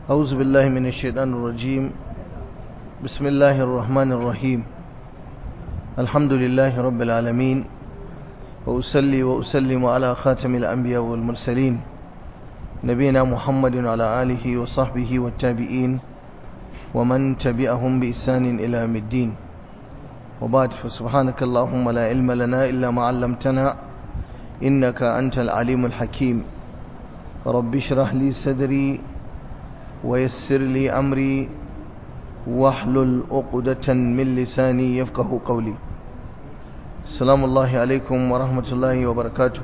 أعوذ بالله من الشيطان الرجيم بسم الله الرحمن الرحيم الحمد لله رب العالمين وأسلي وأسلم على خاتم الأنبياء والمرسلين نبينا محمد وعلى آله وصحبه والتابعين ومن تبعهم بإحسان إلى يوم الدين وبعد فسبحانك اللهم لا علم لنا إلا ما علمتنا إنك أنت العليم الحكيم رب اشرح لي صدري ويسر لي أمري واحلل عقدة من لساني يفقه قولي السلام الله عليكم ورحمة الله وبركاته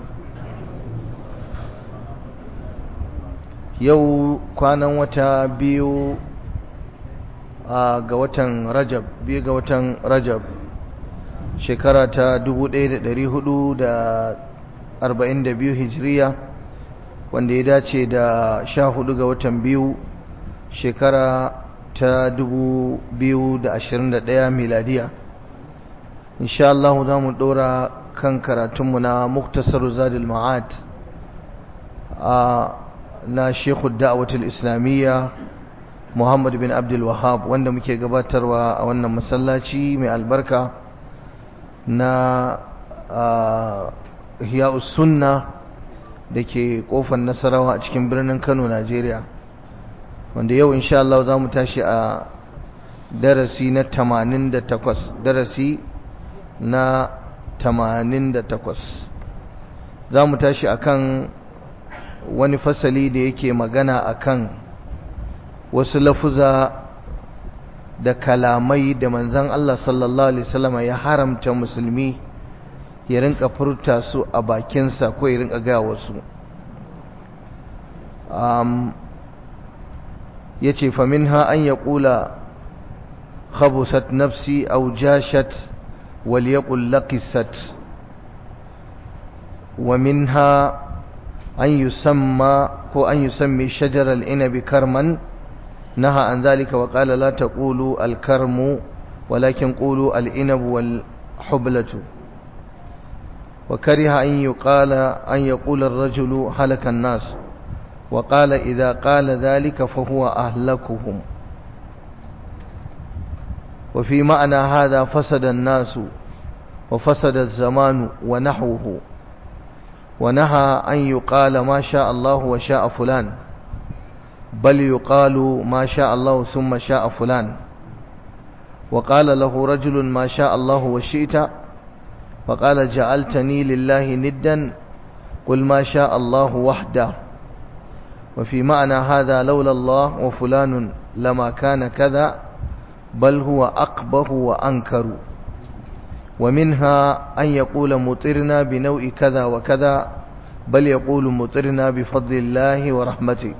yau kwanan wata biyu ga watan rajab biyu ga watan rajab shekara ta 1442 hijiriya wanda ya dace da sha hudu ga watan biyu shekara ta 2021 miladiya insha Allah za mu dora kan karatunmu na muktasar zadil ma'ad a na shekhu da'awatul islamiyya muhammad bin abdul wahab wanda muke gabatarwa a wannan masallaci mai albarka na hiya'us sunna da ke kofar nasarawa a cikin birnin kano najeriya wanda yau insha Allah za mu tashi a darasi na 88 darasi na 88 za mu tashi akan wani fasali da yake magana akan wasu lafuza da kalamai da manzan Allah sallallahu alaihi wasallam ya haramta musulmi ya rinka furta su a bakinsa ko ya rinka ga wasu um, ya ce faminha an ya ƙula khabusat nafsi au jashat wal yaqul laqisat wa minha أن يسمى هو أن يسمي شجر العنب كرما نهى عن ذلك وقال لا تقولوا الكرم ولكن قولوا العنب والحبلة وكره أن يقال أن يقول الرجل هلك الناس وقال إذا قال ذلك فهو أهلكهم وفي معنى هذا فسد الناس وفسد الزمان ونحوه ونهى أن يقال ما شاء الله وشاء فلان بل يقال ما شاء الله ثم شاء فلان وقال له رجل ما شاء الله وشئت فقال جعلتني لله ندا قل ما شاء الله وحده وفي معنى هذا لولا الله وفلان لما كان كذا بل هو أقبه وأنكر ومنها أن يقول مطرنا بنوع كذا وكذا بل يقول مطرنا بفضل الله ورحمته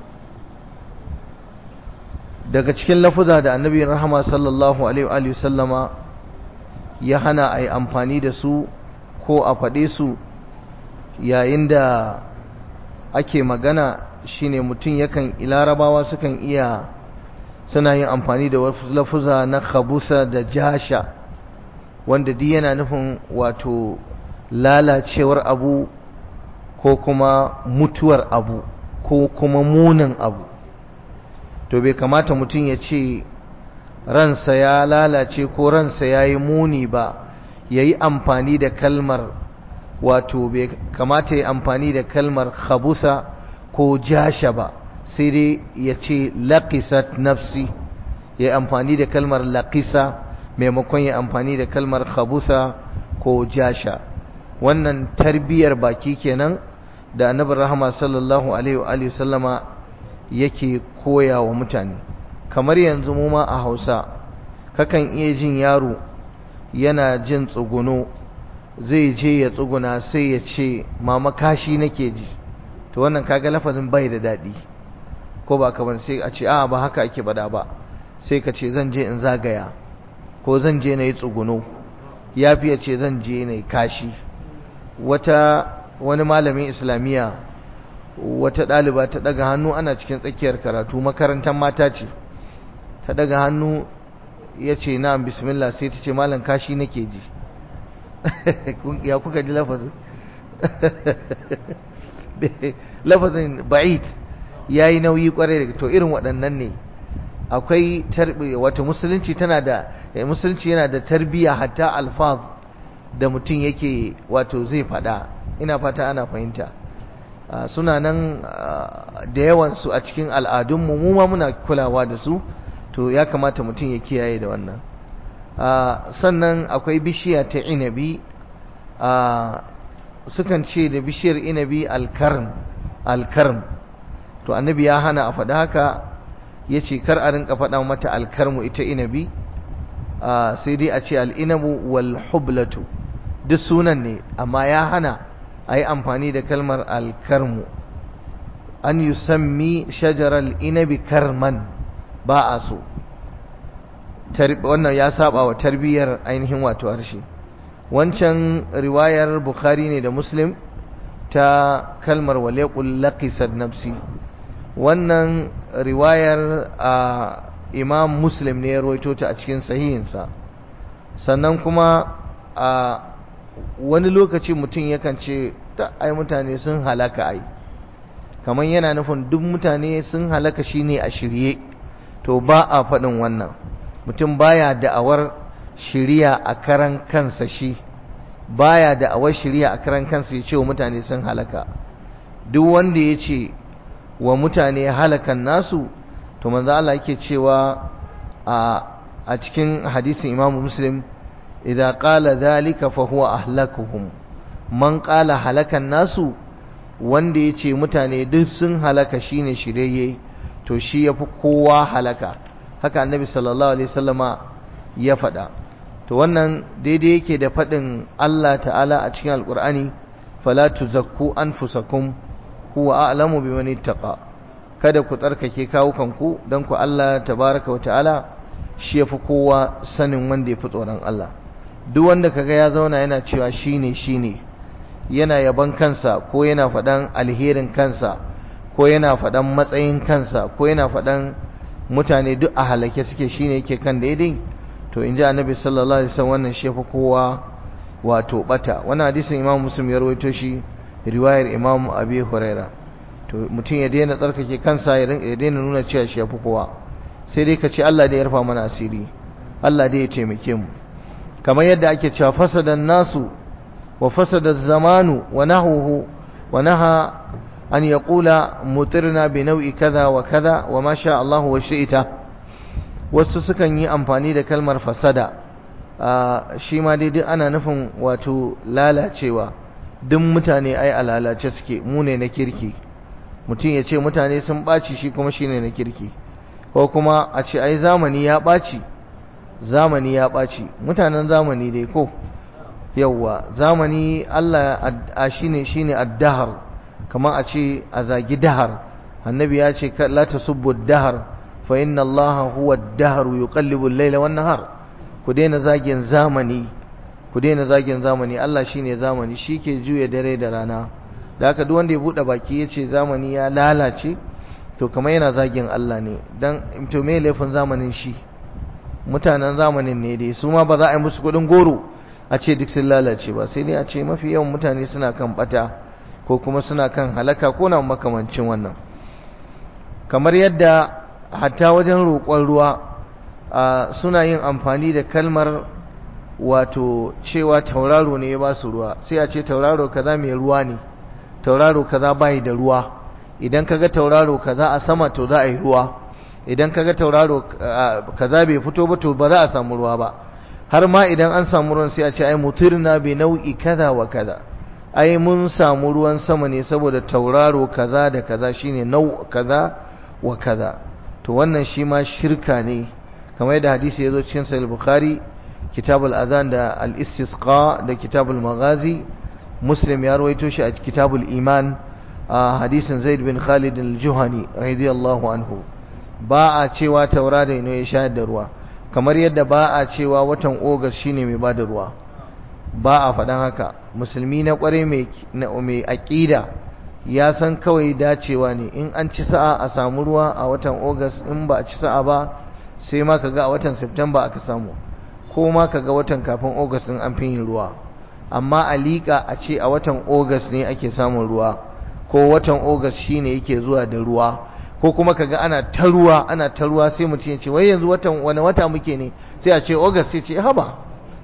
daga cikin lafuza da annabi rahama sallallahu alaihi wa sallama ya hana a yi amfani da su ko a faɗe su yayin da ake magana shine mutum yakan larabawa sukan iya suna yin amfani da wasu lafuza na khabusa da jasha wanda duk yana nufin wato lalacewar abu ko kuma mutuwar abu ko kuma munin abu to bai kamata mutum ya ce ransa ya lalace ko ransa ya yi muni ba ya yi amfani da kalmar wato bai kamata ya amfani da kalmar khabusa ko jasha ba sai dai ya ce laƙisat nafsi ya yi amfani da kalmar laƙisa maimakon ya amfani da kalmar khabusa ko jasha wannan tarbiyar baki kenan da annabi rahama sallallahu alaihi wa sallama yake koya wa mutane kamar yanzu mu ma a Hausa kakan iya jin yaro yana jin tsuguno zai je ya tsuguna sai ya ce mama kashi nake ji to wannan kaga lafazin bai da daɗi ko ba kamar sai a ce a ba haka ake bada ba sai ka ce zan je in zagaya ko zan je na yi tsuguno ya fiye ce zan je na yi kashi wata wani malamin islamiyya wata ɗaliba ta ɗaga hannu ana cikin tsakiyar karatu makarantar mata ce ta ɗaga hannu ya ce na bismillah sai ta ce malam kashi nake ji ya kuka ji lafazin lafazin ba'id yayi nauyi kwarai da to irin waɗannan ne akwai tarbiya wato musulunci tana da musulunci yana da tarbiya hatta alfaz da mutum yake wato zai faɗa ina fata ana fahimta suna nan da yawan su a cikin al'adunmu mu ma muna kulawa da su to ya kamata mutum ya kiyaye da wannan sannan akwai bishiya ta inabi sukan ce da bishiyar inabi alkarm alkarm to annabi ya hana a faɗa haka ya ce kar a rinka faɗa mata alkarmu ita inabi sai dai a ce al'inabu wal hublatu duk sunan ne amma ya hana a yi amfani da kalmar alkarmu an yi sammi shajarar inabi karman ba a so wannan ya saba wa tarbiyyar ainihin wato harshe wancan riwayar bukhari ne da muslim ta kalmar waleƙul laqisad nafsi wannan riwayar a imam muslim ne ya rawaito ta a cikin sahihinsa sannan kuma a wani lokaci mutum yakan ce ta ai mutane sun halaka ai kamar yana nufin duk mutane sun halaka shine a shirye to ba a faɗin wannan mutum baya da'awar shiriya a karan kansa shi baya da'awar shiriya a karan kansa ya ce wa mutane sun halaka duk wanda ya ce wa mutane halakan nasu to manzo Allah yake cewa a a cikin hadisin Imam Muslim idza qala dhalika fa huwa ahlakuhum man qala halakan nasu wanda yace mutane duk sun halaka shine shirye to shi yafi kowa halaka haka annabi sallallahu alaihi wasallama ya faɗa to wannan daidai yake da faɗin Allah ta'ala a cikin alqur'ani fala tuzakku anfusakum huwa a'lamu biman ittaqa kada ku tsarkake kawukanku dan ku Allah tabaraka wa ta'ala shi yafi kowa sanin wanda yafi tsoron Allah duk wanda kaga ya zauna yana cewa shine shine yana yaban kansa ko yana faɗan alherin kansa ko yana faɗan matsayin kansa ko yana faɗan mutane duk a halake suke shine yake kan daidai to in ji annabi sallallahu alaihi wasallam wannan shi yafi kowa wato bata wannan hadisin imam muslim ya rawaito shi riwayar imam abi huraira to mutum ya daina tsarkake kansa ya daina nuna cewa shi yafi kowa sai dai ka ce Allah da ya rufa mana asiri Allah da ya taimake mu kamar yadda ake cewa fasadan nasu wa fasada zamanu wa nahuhu wa naha an yaqula mutirna bi nau'i kaza wa kaza wa ma sha Allah wa shi'ita wasu sukan yi amfani da kalmar fasada shi ma dai duk ana nufin wato lalacewa duk mutane ai a lalace suke mu ne na kirki mutum ya ce mutane sun ɓaci shi kuma shine na kirki ko kuma a ce ai zamani ya ɓaci zamani ya ɓaci mutanen zamani dai ko yawwa zamani Allah a shine shine addahar kamar a ce a zagi dahar annabi ya ce la tasubbu dahar fa inna Allah huwa ad-dahr yuqallibu al-layla wan-nahar ku daina zagin zamani ku daina zagin zamani Allah shine zamani shike juya dare da rana da haka duk wanda ya bude baki yace zamani ya lalace to kamar yana zagin Allah ne dan to me laifin zamanin shi mutanen zamanin ne dai su ma ba za a yi musu kudin goro a ce duk sun lalace ba sai dai a ce mafi yawan mutane suna kan bata ko kuma suna kan halaka ko na makamancin wannan kamar yadda hatta wajen roƙon ruwa suna yin amfani da kalmar wato cewa tauraro ne ya ba su ruwa sai a ce tauraro kaza mai ruwa ne tauraro kaza bai da ruwa idan kaga tauraro kaza a sama to za a yi ruwa idan kaga tauraro kaza bai fito ba to ba za a samu ruwa ba har ma idan an samu ruwan sai a ce ai mutirna bi nau'i kaza wa kaza ai mun samu ruwan sama ne saboda tauraro kaza da kaza shine nau kaza wa kaza to wannan shi ma shirka ne kamar yadda hadisi ya zo cikin sahih bukhari kitabul azan da al-istisqa da kitabul maghazi muslim ya rawaito shi a kitabul iman a hadisin zaid bin khalid al-juhani radiyallahu anhu ba a cewa tauraro ne ya shayar da ruwa kamar yadda ba a cewa watan ogas shine mai bada ruwa ba a faɗan haka musulmi na ƙware mai aƙida ya san kawai dacewa ne in an ci sa'a a samu ruwa a watan ogas in ba a ci sa'a ba sai ma kaga a watan september aka samu ko ma kaga watan kafin ogas in an fi yin ruwa amma a liƙa a ce a watan ogas ne ake samun ruwa ko watan ogas shine yake zuwa da ruwa ko kuma kaga ana ta ruwa ana ta ruwa sai mutum ya ce wai yanzu watan wani wata muke ne sai a ce august sai ce haba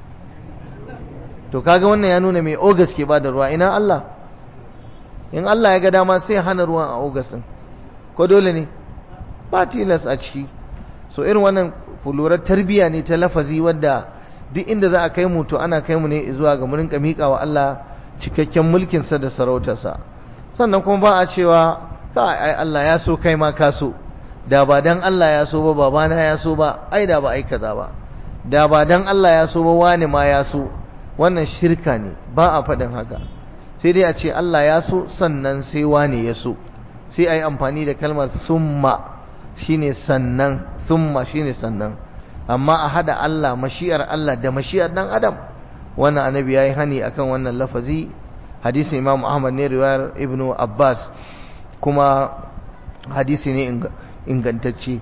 to kaga wannan ya nuna mai august ke bada ruwa ina Allah in Allah ya ga dama sai hana ruwan a august din ko dole ne ba tilas a ciki so irin wannan fulurar tarbiya ne ta lafazi wadda duk inda za a kai mu to ana kai mu ne zuwa ga murin miƙa wa Allah cikakken mulkinsa da sarautarsa sannan kuma ba a cewa kai ai Allah ya so kai ma ka so da ba dan Allah ya so ba babana ya so ba ai da ba ai kaza ba da ba dan Allah ya so ba wani ma ya so wannan shirka ne ba a faɗin haka sai dai a ce Allah ya so sannan sai wani ya so sai ai amfani da kalmar summa shine sannan summa shine sannan amma a hada Allah mashi'ar Allah da mashi'ar dan adam wannan annabi yayi hani akan wannan lafazi hadisin Imam Ahmad ne riwayar Ibn Abbas kuma hadisi ne ingantacce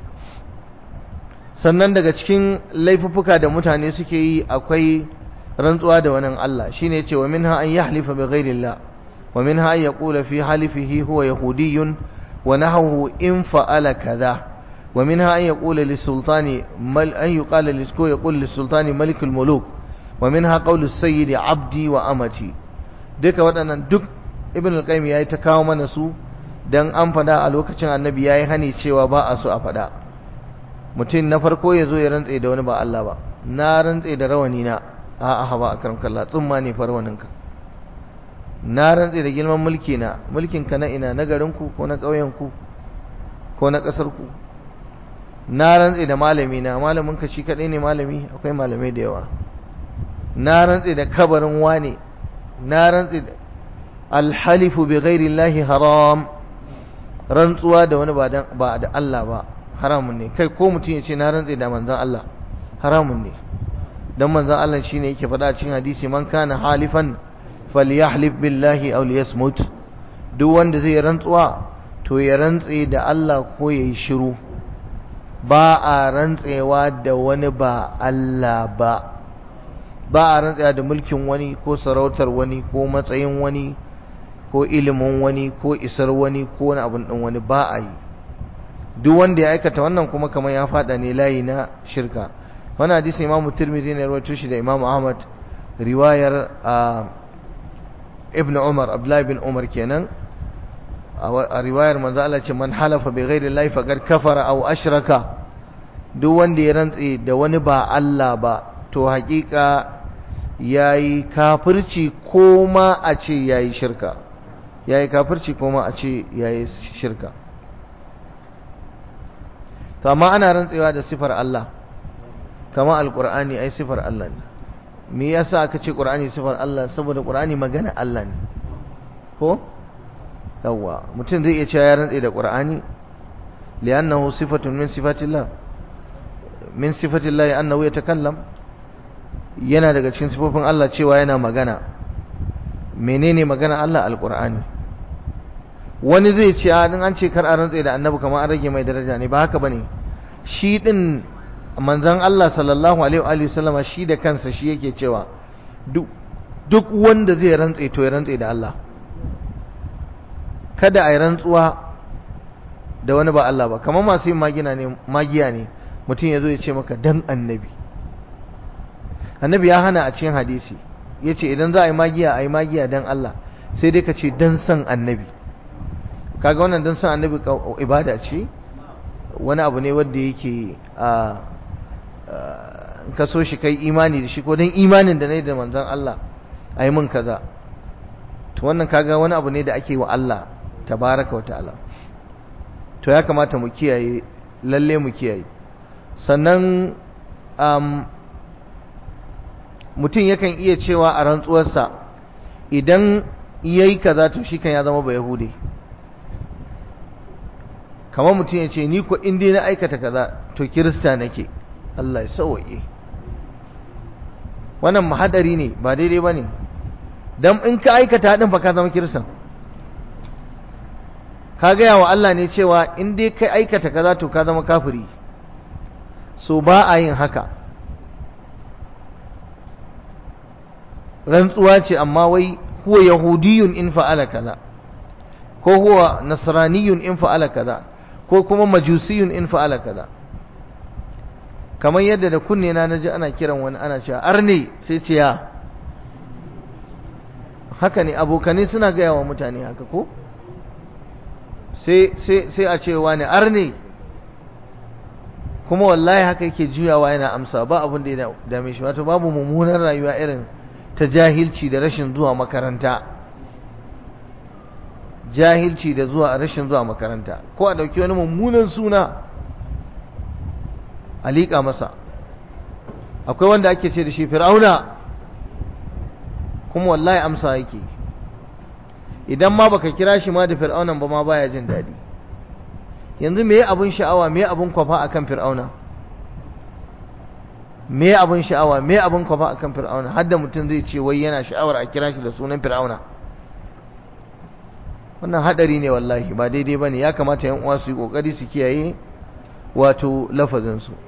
sannan daga cikin laifuffuka da mutane suke yi akwai rantsuwa da wani Allah shine yace wa minha an yahlifa bi ghairillah wa minha an yaqula fi halifihi huwa yahudiyyun wa nahwu in fa'ala kaza wa minha an yaqula lisultani mal an yuqala lisko yaqul lisultani malikul muluk wa minha qawlu sayyidi abdi wa amati duka waɗannan duk ibn al-qayyim yayi ta kawo mana su dan an fada a lokacin annabi yayi hani cewa ba a so a fada mutum na farko ya zo ya rantse da wani ba Allah ba na rantse da rawani na a'a ha ba akram kallah tsumma ne farwanin ka na rantse da girman mulki na mulkin ka na ina na garin ku ko na ƙauyen ku ko na ƙasar ku na rantse da malami na malamin ka shi kadai ne malami akwai malamai da yawa na rantse da kabarin wane na rantse da alhalifu bi ghairi llahi haram rantsuwa da wani ba da Allah ba haramun ne kai ko mutum ya ce na rantse da manzan Allah haramun ne dan manzan Allah shine yake faɗa cikin hadisi man kana halifan falyahlif billahi aw liyasmut duk wanda zai rantsuwa to ya rantse da Allah ko yayi shiru ba a rantsewa da wani ba Allah ba ba a rantsewa da mulkin wani ko sarautar wani ko matsayin wani ko ilimin wani ko isar wani ko wani abin ɗin wani ba a yi duk wanda ya aikata wannan kuma kamar ya fada ne layi na shirka wani hadisi imamu tirmidhi ne rawaito shi da imamu ahmad riwayar ibn umar abdullahi bin umar kenan a riwayar manzo Allah ce man halafa bi ghairi llahi faqad kafara aw ashraka duk wanda ya rantse da wani ba Allah ba to hakika yayi kafirci ko ma a ce yayi shirka yayi kafirci ko ma a ce yayi shirka to amma ana rantsewa da sifar Allah kama alqur'ani ai sifar Allah ne me yasa aka ce qur'ani sifar Allah saboda qur'ani magana Allah ne ko yawa mutum zai iya cewa ya rantse da qur'ani li'annahu sifatun min sifatillah min sifatillah annahu yatakallam yana daga cikin sifofin Allah cewa yana magana menene magana Allah alqur'ani wani zai ce a an ce kar a rantse da annabi kamar an rage mai daraja ne ba haka bane shi din manzon Allah sallallahu alaihi wa sallama shi da kansa shi yake cewa duk duk wanda zai rantse to ya rantse da Allah kada a yi rantsuwa da wani ba Allah ba kamar masu yin magina ne magiya ne mutum ya zo ya ce maka dan annabi annabi ya hana a cikin hadisi ya ce idan za a yi magiya a yi magiya dan Allah sai dai ka ce dan san annabi kaga wannan dan san annabi ibada ce wani abu ne wanda yake a ka so shi kai imani da shi ko dan imanin da ne da manzon Allah a yi min kaza to wannan kaga wani abu ne da ake wa Allah tabaraka wa ta'ala to ya kamata mu kiyaye lalle mu kiyaye sannan um, mutum yakan iya cewa a rantsuwarsa idan yayi kaza to shi kan ya zama ba yahudi kamar mutum ya ce ni ko in dai na aikata kaza to kirista nake Allah ya sauwaye wannan mahadari ne ba daidai ba ne don in ka aikata haɗin fa ka zama kiristan ka gaya wa Allah ne cewa in dai kai aikata kaza to ka zama kafiri so ba a yin haka rantsuwa ce amma wai huwa yahudiyun in fa'ala kaza ko huwa nasraniyun in fa'ala kaza ko kuma majusiyun in fa'ala kaza kamar yadda da kunne na naji ana kiran wani ana cewa arne sai ce ya haka ne abokane suna gaya wa mutane haka ko sai a ce wani arne kuma wallahi haka yake juyawa yana amsa ba abin da ya dame shi wato babu mummunan rayuwa irin ta jahilci da rashin zuwa makaranta jahilci da zuwa rashin zuwa makaranta ko a dauki wani mummunan suna a liƙa masa akwai wanda ake ce da shi fir'auna kuma wallahi amsa yake idan ma baka kira shi ma da fir'aunan ba ma baya jin daɗi yanzu me abun sha'awa me abun kwafa akan fir'auna me abun sha'awa me abun kwafa akan fir'auna har da mutum zai ce wai yana sha'awar a kira shi da sunan fir'auna wannan hadari ne wallahi ba daidai bane ya kamata yan uwa su yi kokari su kiyaye wato lafazin su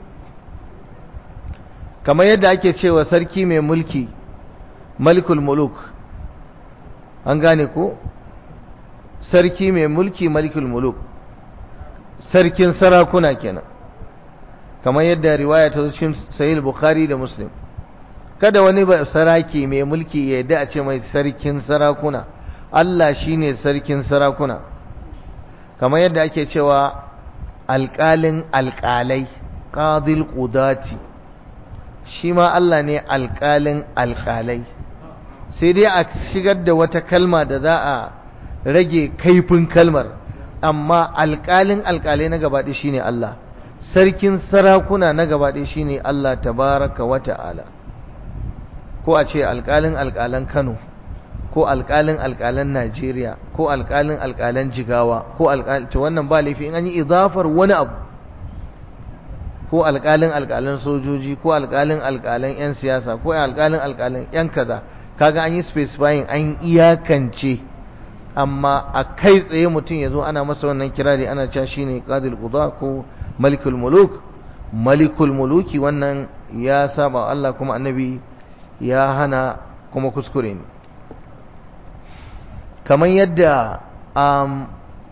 kamar yadda ake cewa sarki mai mulki malikul muluk an gane ko sarki mai mulki malikul muluk sarkin sarakuna kenan kamar yadda riwaya ta cikin sahih bukhari da muslim kada wani ba saraki mai mulki ya yadda a ce mai sarkin sarakuna Allah shine sarkin sarakuna kamar yadda ake cewa alƙalin alƙalai qadil qudati shi ma Allah ne alƙalin alƙalai sai dai a shigar da wata kalma da za a rage kaifin kalmar amma alƙalin alƙalai na gabaɗe shi ne Allah sarkin sarakuna na gabaɗe shi ne Allah tabaraka wa ta'ala ko a ce alƙalin alƙalan Kano ko alƙalin alƙalan Najeriya ko alƙalin alƙalan Jigawa ko alƙalin wannan ba laifi in an yi idafar wani abu ko alƙalin alƙalan sojoji ko alƙalin alƙalan 'yan siyasa ko alƙalin alƙalan 'yan kaza kaga an yi specifying an iyakance amma a kai tsaye mutum ya zo ana masa wannan kirari ana cewa shine qadil quda ko malikul muluk malikul muluki wannan ya saba Allah kuma annabi ya hana kuma kuskure ne kamar yadda um,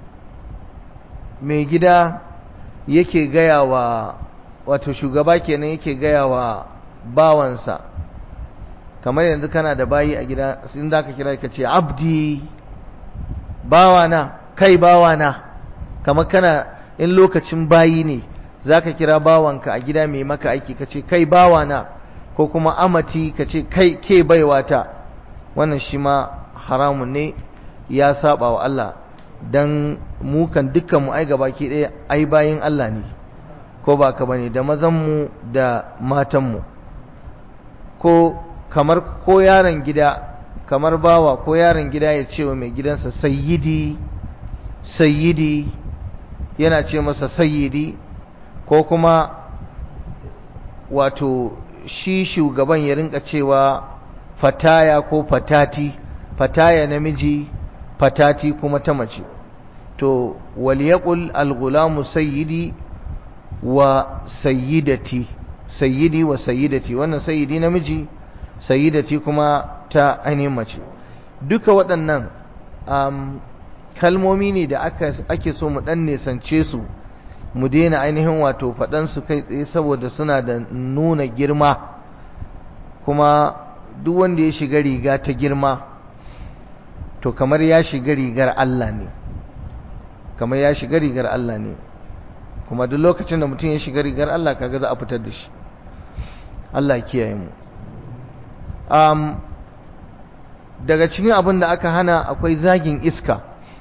mai gida yake gaya wa wato shugaba kenan yake gaya wa bawansa kamar yanzu kana da bayi a gida in za ka kira ka ce abdi bawana kai bawana kamar kana in lokacin bayi ne za ka kira bawanka a gida mai maka aiki ka ce kai bawana ko kuma amati ka ce kai ke baiwata wannan shi ma haramun ne ya saba wa Allah dan mu kan dukkan mu ai gabaki ɗaya ai bayin Allah ne ko ba ka bane da mazan mu da matan mu ko kamar ko yaron gida kamar bawa ko yaron gida ya ce wa mai gidansa sayyidi sayyidi yana ce masa sayyidi ko kuma wato shi shugaban ya rinka cewa fataya ko fatati fataya namiji fatati kuma ta mace to waliyaqul alghulamu sayyidi wa sayyidati sayyidi wa sayyidati wannan sayyidi namiji sayyidati kuma ta ainihin mace duka waɗannan um, kalmomi ne da aka ake so mu dan nesance su mu daina ainihin wato faɗan su kai tsaye saboda suna da nuna girma kuma duk wanda ya shiga riga ta girma to kamar ya shiga rigar Allah ne kamar ya shiga rigar Allah ne kuma duk lokacin da mutum ya shiga rigar Allah kaga za a fitar da shi Allah kiyaye mu um, daga cikin abin da aka hana akwai zagin iska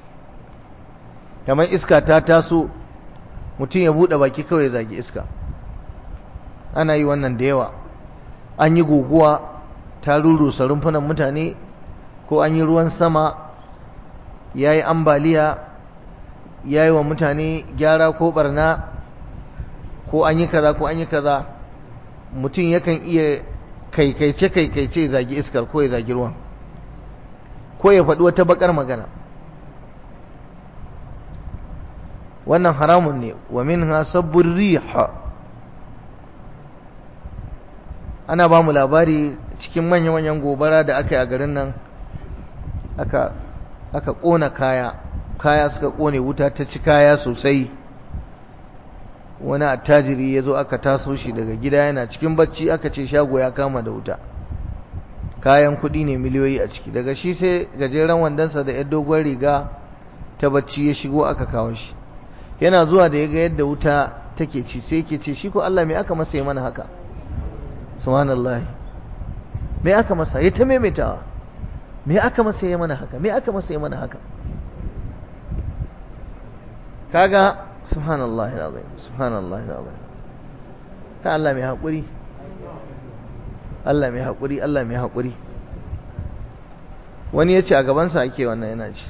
kamar iska ta taso mutum ya buɗe baki kawai ya zagi iska ana yi wannan da yawa an yi guguwa ta rurusa rumfunan mutane ko an yi ruwan sama ya yi ambaliya ya yi wa mutane gyara ko barna ko an yi kaza ko an yi kaza mutum yakan iya kaikaice kaikaice zagi iskar ko ya zagi ruwan ko ya faɗi wata bakar magana wannan haramun ne wa minha sabbur riha ana ba mu labari cikin manya-manyan gobara da aka yi a garin nan aka aka ƙona kaya kaya suka ƙone wuta ta ci kaya sosai wani attajiri ya zo aka taso shi daga gida yana cikin bacci aka ce shago ya kama da wuta kayan kuɗi ne miliyoyi a ciki daga shi sai gajeren wandonsa da yar dogon riga ta bacci ya shigo aka kawo shi yana zuwa da ya ga yadda wuta take ci sai ke ce shi ko Allah me aka masa yi mana haka subhanallah me aka masa ya ta maimaitawa me aka masa yi mana haka me aka masa yi mana haka kaga subhanallah alazim subhanallah alazim ka Allah mai hakuri Allah mai hakuri Allah mai hakuri wani yace a gaban sa ake wannan yana ci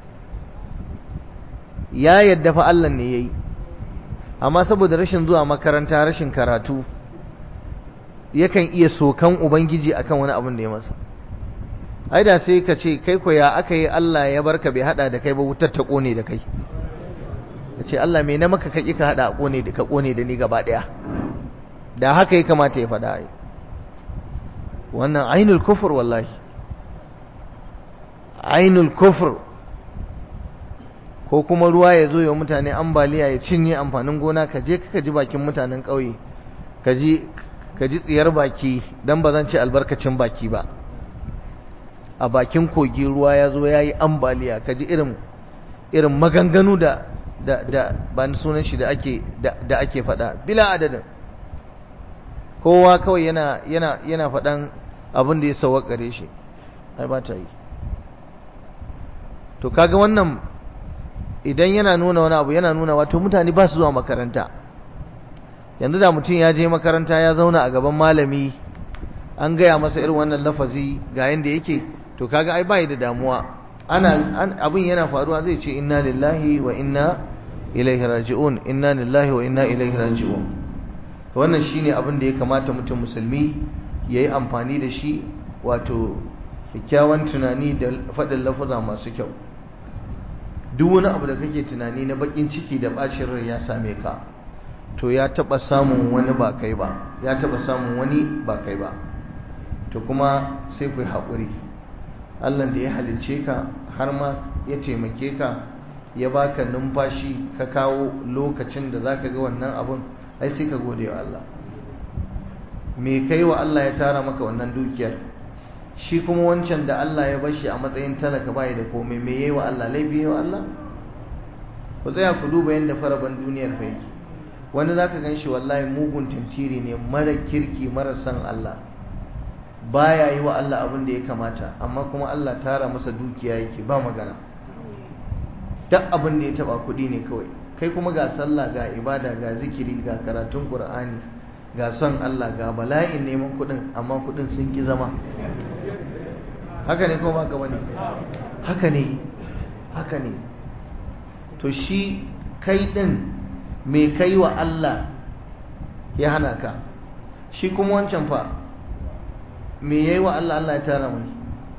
ya yadda fa Allah ne yayi amma saboda rashin zuwa makaranta rashin karatu yakan iya sokan ubangiji akan wani abin da ya masa ai da sai ka ce kai ko ya aka yi Allah ya barka bai hada da kai ba wutar ta kone da kai ka ce Allah me na maka ka ƙi ka hada a kone da ka kone da ni gaba daya da haka ya kamata ya faɗa ai wannan ainul kufur wallahi ainul kufur ko kuma ruwa ya zo ya mutane ambaliya ya cinye amfanin gona ka je ka ji bakin mutanen ƙauye ka ji ka ji tsiyar baki dan ba zan ce albarkacin baki ba a bakin kogi ruwa ya zo ya yi ambaliya ka ji irin irin maganganu da da da ba ni sunan shi da ake da, da ake faɗa bila adadin kowa kawai yana yana yana faɗan abin da ya sawakare shi ai ba ta yi to kaga wannan idan yana nuna wani abu yana nuna wato mutane ba su zuwa makaranta yanzu da mutum ya je makaranta ya zauna a gaban malami an gaya masa irin wannan lafazi ga yanda yake to kaga ai bai da damuwa ana abin yana faruwa zai ce inna lillahi wa inna ilaihi raji'un inna lillahi wa inna ilaihi raji'un to wannan shine abin da ya kamata mutum musulmi yayi amfani da shi wato kyakkyawan tunani da faɗin lafuza masu kyau duk wani abu da kake tunani na bakin ciki da bacin rai ya same ka to ya taba samun wani ba kai ba ya taba samun wani ba kai ba to kuma sai ku yi haƙuri Allah da ya halicce ka har ma ya taimake ka ya baka numfashi ka kawo lokacin da zaka ga wannan abun ai sai ka gode wa Allah me kai wa Allah ya tara maka wannan dukiyar shi kuma wancan da Allah ya bashi a matsayin talaka bai da komai me yayi wa Allah laifi yayi wa Allah ku tsaya ku duba yadda faraban duniyar fa yake wani zaka ganshi wallahi mugun tantiri ne mara kirki mara san Allah baya yi wa Allah abin da ya kamata amma kuma Allah tara masa dukiya yake ba magana duk abin da ya taba kuɗi ne kawai kai kuma ga sallah ga ibada ga zikiri ga karatun Qur'ani ga son Allah ga bala'in neman kuɗin amma kuɗin sun ki zama haka ne ko ba ka bane haka ne haka ne to shi kai din me kai wa Allah ya hana ka shi kuma wancan fa me yayi wa Allah Allah ya tara mai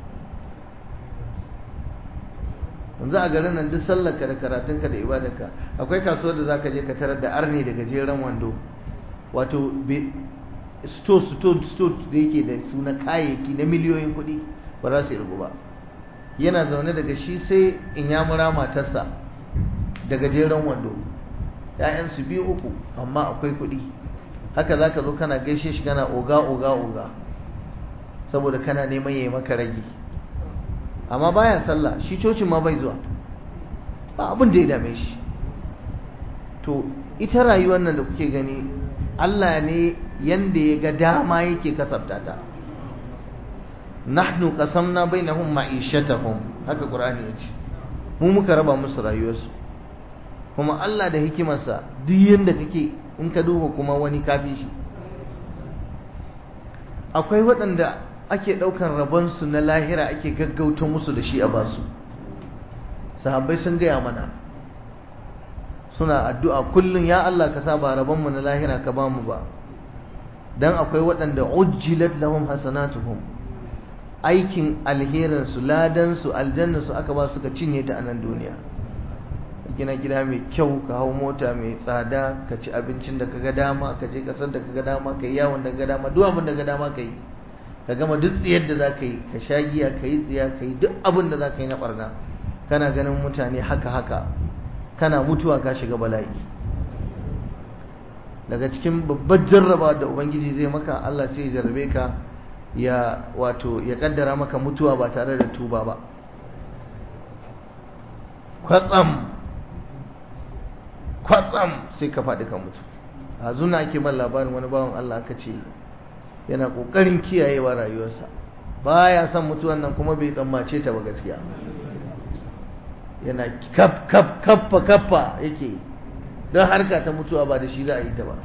yanzu a garin nan duk sallarka da karatunka da ibadarka akwai kasuwar da zaka je ka tarar da arni da gajeren wando wato sto sto sto da yake da suna kayayyaki na miliyoyin kuɗi ba za su irgu ba yana zaune daga shi sai in ya mura matarsa da gajeren wando ‘ya'yansu biyu uku amma akwai kuɗi haka za ka zo kana gaishe shi kana oga oga oga saboda kana neman ya yi maka rage amma baya sallah shi cocin ma bai zuwa ba abin da ya dame shi to ita rayuwar nan da kuke gani Allah ne yanda ya ga dama yake kasabta ta nahnu qasamna bainahum ma'ishatahum haka qur'ani yace mu muka raba musu rayuwarsu kuma Allah da hikimarsa duk yanda kake in ka duba kuma wani kafi shi akwai waɗanda ake ɗaukan rabonsu na lahira ake gaggauta musu da shi a basu sahabbai sun gaya mana suna addu'a kullum ya Allah ka sa ba rabonmu na lahira ka ba mu ba dan akwai waɗanda ujjilat lahum hasanatuhum aikin alherinsu ladansu aljannansu aka ba suka cinye ta a nan duniya gina gida mai kyau ka hau mota mai tsada ka ci abincin da kaga dama ka je kasar da kaga dama ka yi yawon da kaga dama duk abin da kaga dama ka yi ka gama duk tsiyar da za ka yi ka sha giya ka yi tsiya ka yi duk abin da za ka yi na barna kana ganin mutane haka haka kana mutuwa ka shiga bala'i daga cikin babbar jarraba da ubangiji zai maka Allah sai ya jarrabe ka ya wato ya kaddara maka mutuwa ba tare da tuba ba kwatsam kwatsam sai ka faɗi ka mutu a zuna ake ban labarin wani bawan Allah aka ce yana ƙoƙarin kiyayewa rayuwarsa baya son mutuwan nan kuma bai tsammace ta ba gaskiya yana kaf kaf kaffa kaffa yake don harka ta mutuwa ba da shi za a yi ta ba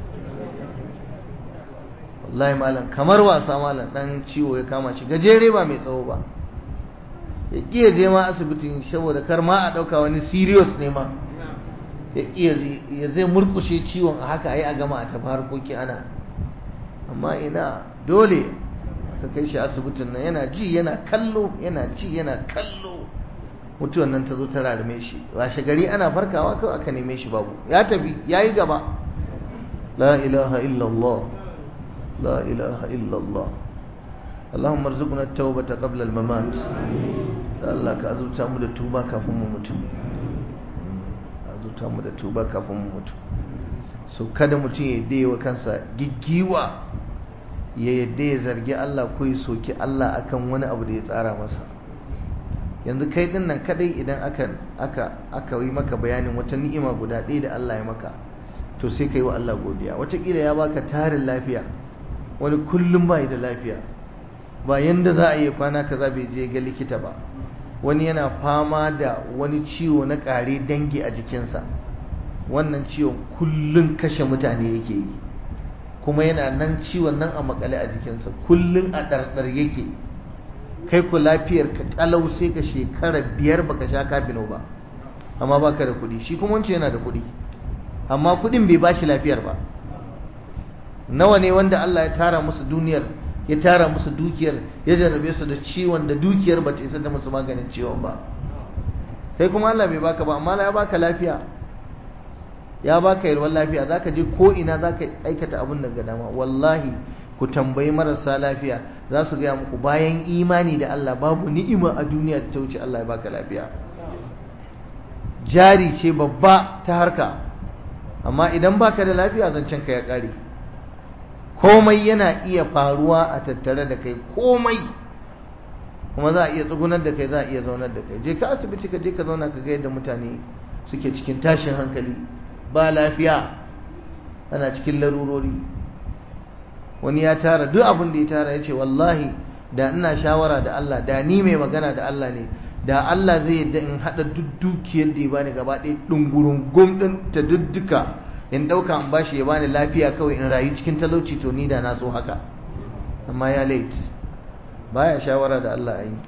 wallahi malam kamar wasa malam dan ciwo ya kama shi gajere ba mai tsawo ba ya kiya je ma asibitin saboda kar ma a dauka wani serious ne ma ya kiya ya zai murkushe ciwon a haka ai a gama a tafi harkoki ana amma ina dole aka kai shi asibitin nan yana ji yana kallo yana ji yana kallo mutuwan nan ta zo ta rarame shi washe gari ana farkawa kawai aka neme shi babu ya tafi ya yi gaba la ilaha illallah la ilaha illallah اللهم ارزقنا التوبة قبل الممات Allah ka azurta mu da tuba kafin mu mutu azurta mu da tuba kafin mu mutu so kada mutum ya yadda wa kansa giggiwa ya yadda ya zargi Allah ko ya soki Allah akan wani abu da ya tsara masa yanzu kai din nan kadai idan aka aka aka yi maka bayanin wata ni'ima guda ɗaya da Allah ya maka to sai kai wa Allah godiya wataƙila ya baka tarin lafiya wani kullum bai da lafiya ba yanda za a yi kwana kaza bai je ga likita ba wani yana fama da wani ciwo na ƙare dangi a jikinsa wannan ciwon kullum kashe mutane yake yi kuma yana nan ciwon nan a makale a jikinsa kullum a ɗarɗar yake kai ku lafiyar ka kalau sai ka shekara biyar baka sha kafino ba amma baka da kuɗi shi kuma wancan yana da kuɗi amma kuɗin bai bashi lafiyar ba nawa ne wanda Allah ya tara musu duniyar ya tara musu dukiyar ya jarrabe su da ciwon da dukiyar ba ta isa ta musu maganin ciwon ba kai kuma Allah bai baka ba amma ya baka lafiya ya baka yalwar lafiya zaka je ko ina zaka aikata abin da ga dama wallahi ku tambayi marasa lafiya za su gaya muku bayan imani da Allah babu ni'ima a duniya da ta wuce Allah ya baka lafiya jari ce babba ta harka amma idan baka da lafiya zancen ka ya kare komai yana iya faruwa a tattare da kai komai kuma za a iya tsugunar da kai za a iya zaunar da kai je ka asibiti ka je ka zauna ka ga yadda mutane suke cikin tashin hankali ba lafiya ana cikin larurori wani ya tara duk abin da ya tara ya ce wallahi da ina shawara da Allah da ni mai magana da Allah ne da Allah zai yadda in haɗa duk dukiyar da ya bani gaba ɗaya ɗungurun gumɗin ta dudduka in ɗauka in bashi ya bani lafiya kawai in rayu cikin talauci to ni da na so haka amma ya late baya shawara da Allah ayi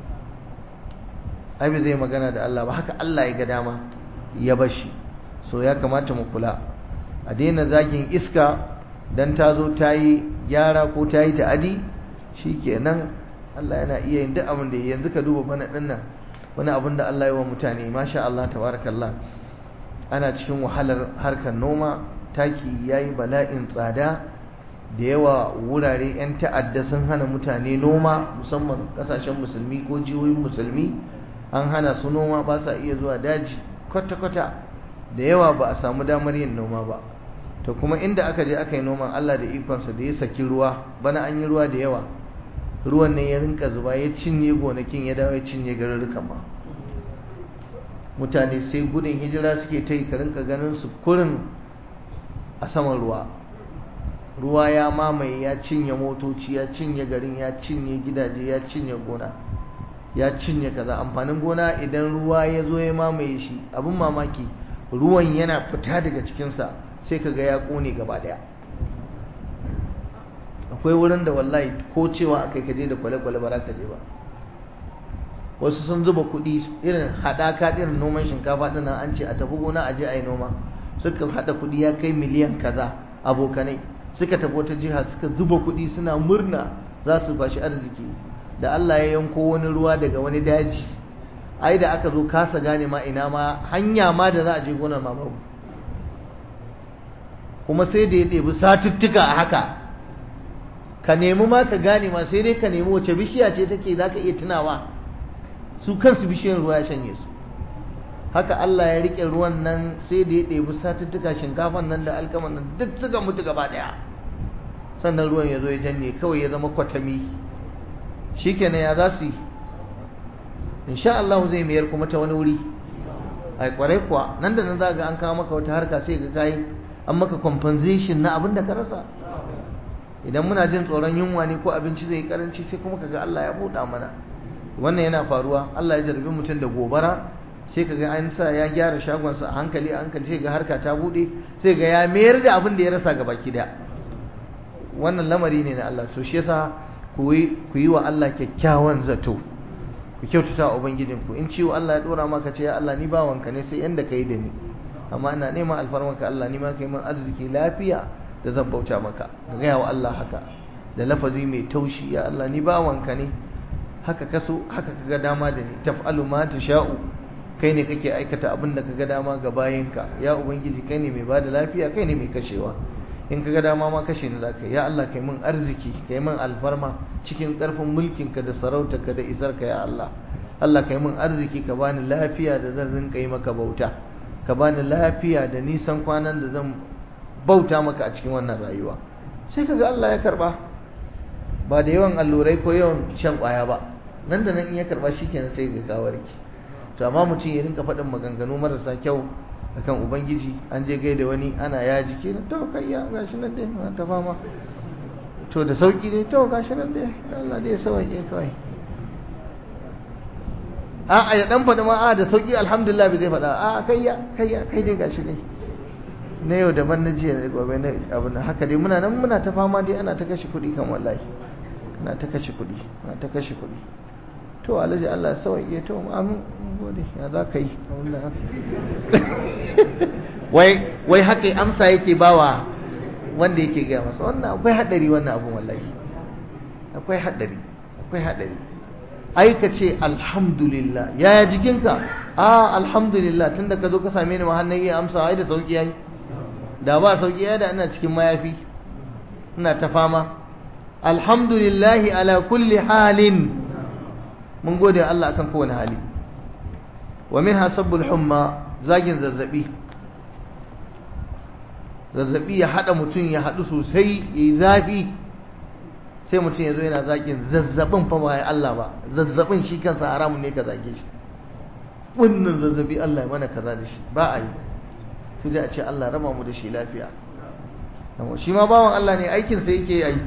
ai bai zai magana da Allah ba haka Allah ya ga dama ya bashi so ya kamata mu kula a daina zagin iska dan ta zo ta yi gyara ko ta yi ta'adi shikenan Allah yana iya yin duk abin da yanzu ka duba bana ɗin nan wani abin da Allah ya wa mutane masha Allah tabarakallah ana cikin wahalar harkar noma taki ya yi bala'in tsada da yawa wurare 'yan ta'adda sun hana mutane noma musamman kasashen musulmi ko jihohin musulmi an hana su noma ba sa iya zuwa daji kwata-kwata da yawa ba a samu damar yin noma ba to kuma inda aka je aka yi noman Allah da ikonsa da ya saki ruwa bana an yi ruwa da yawa ruwan ne ya rinka zuba ya cinye gonakin ya dawo ya cinye garurrukan ma mutane sai gudun hijira suke ta yi ka rinka ganin su kurin a saman ruwa ruwa ya mamaye ya cinye motoci ya cinye garin ya cinye gidaje ya cinye gona ya cinye kaza amfanin gona idan ruwa ya zo ya mamaye shi abin mamaki ruwan yana fita daga cikinsa sai ka ga ya kone gaba daya akwai wurin da wallahi ko cewa akai kaje da kwale-kwale ba za ka je ba wasu sun zuba kuɗi irin haɗaka irin noman shinkafa ɗin nan an ce a tafi gona a je a yi noma suka haɗa kuɗi ya kai miliyan kaza abokanai suka tafi wata jiha suka zuba kuɗi suna murna za su bashi arziki da Allah ya yanko wani ruwa daga wani daji ai da aka zo kasa gane ma ina ma hanya ma da za a je gonar ma babu kuma sai da ya ɗebi satuttuka a haka ka nemi ma ka gane ma sai dai ka nemi wace bishiya ce take za ka iya tunawa su kansu bishiyar ruwa ya shanye su haka Allah ya rike ruwan nan sai da ya ɗebi satuttuka shinkafan nan da alkaman nan duk suka mutu gaba ɗaya sannan ruwan ya zo ya janye kawai ya zama kwatami shikenan ya za su yi insha Allah zai mayar kuma ta wani wuri ai kwarai kuwa nan da nan za ga an kawo maka wata harka sai ga kai an maka compensation na abin da ka rasa idan muna jin tsoron yunwa ne ko abinci zai karanci sai kuma kaga Allah ya buɗa mana wannan yana faruwa Allah ya jarbi mutum da gobara sai kaga an sa ya gyara shagonsa a hankali a hankali sai ga harka ta buɗe sai ga ya mayar da abin da ya rasa gaba ki wannan lamari ne na Allah so shi yasa ku yi wa Allah kyakkyawan zato ku kyautata wa ubangijinku in ciwo Allah ya dora maka ce ya Allah ni bawanka ne sai yanda kai da ni amma ina neman alfarmanka Allah ni ma kai min arziki lafiya da zan bauta maka ka gaya wa Allah haka da lafazi mai taushi ya Allah ni bawanka ne haka kaso haka kaga dama da ni taf'alu ma tasha'u kai ne kake aikata abin da kaga dama ga bayinka ya ubangiji kai ne mai bada lafiya kai ne mai kashewa in kaga dama ma kashe ni zaka ya Allah kai min arziki kai min alfarma cikin karfin mulkinka da sarautarka da isarka ya Allah Allah kai min arziki ka bani lafiya da zan rinka yi maka bauta ka bani lafiya da nisan kwanan da zan bauta maka a cikin wannan rayuwa sai kaga Allah ya karba ba da yawan allurai ko yawan shan kwaya ba nan da nan in ya karba shikenan sai ga gawarki to amma mutum ya rinka faɗin maganganu marasa kyau akan ubangiji an je gaida wani ana ya jiki na to kai ya gashi nan dai na ta fama to da sauki dai to gashi nan dai Allah dai ya sauke kawai a a ya dan faɗi ma a da sauki alhamdulillah bai zai faɗa a kai ya kai ya kai dai gashi dai na yau daban na jiya da gobe na abin haka dai muna nan muna ta fama dai ana ta kashe kuɗi kan wallahi ana ta kashe kuɗi ana ta kashe kuɗi to alhaji Allah sauke to amin gode ya za ka yi wai wai haka amsa yake bawa wanda yake gaya masa wannan akwai hadari wannan abun wallahi akwai hadari akwai hadari ai ka ce alhamdulillah yaya jikinka a alhamdulillah tunda ka zo ka same ni ma hannun iya amsa ai da sauki yayi da ba sauki yayi da ina cikin mayafi ina ta fama alhamdulillah ala kulli halin mun gode Allah akan kowane hali wa minha sabbul humma zagin zazzabi zazzabi ya hada mutum ya hadu sosai yayi zafi sai mutum ya zo yana zagin zazzabin fa ba Allah ba zazzabin shi kansa haramun ne ka zage shi wannan zazzabi Allah ya mana kaza da shi ba a yi sai dai a ce Allah raba mu da shi lafiya shi ma bawan Allah ne aikin sa yake yi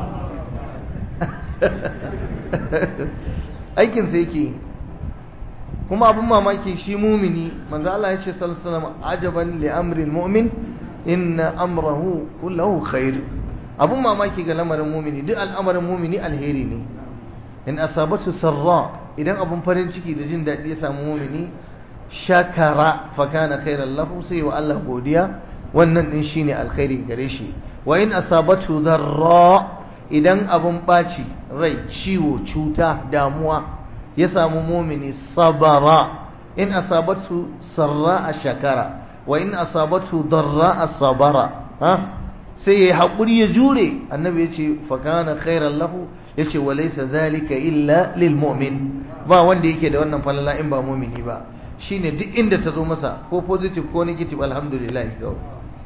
aikin sa yake kuma abin mamaki shi mumini manzo Allah ya ce sallallahu alaihi wasallam ajaban li amril mu'min inna amrahu kullahu khair abun mamaki ga lamarin mumini duk al'amarin mumini alheri ne in asabatu sarra idan abun farin ciki da jin daɗi ya samu mumini shakara fa kana khairan lahu sai wa Allah godiya wannan din shine alkhairi gare shi wa in asabatu darra idan abun baci rai ciwo cuta damuwa ya samu mumini sabara in asabatu sarra shakara wa in asabatu darra sabara ha sai ya haƙuri ya jure annabi ya ce fakana khairan lahu ya ce wa laisa zalika illa lil mu'min ba wanda yake da wannan falala in ba mumini ba shine duk inda ta zo masa ko positive ko negative alhamdulillah kawai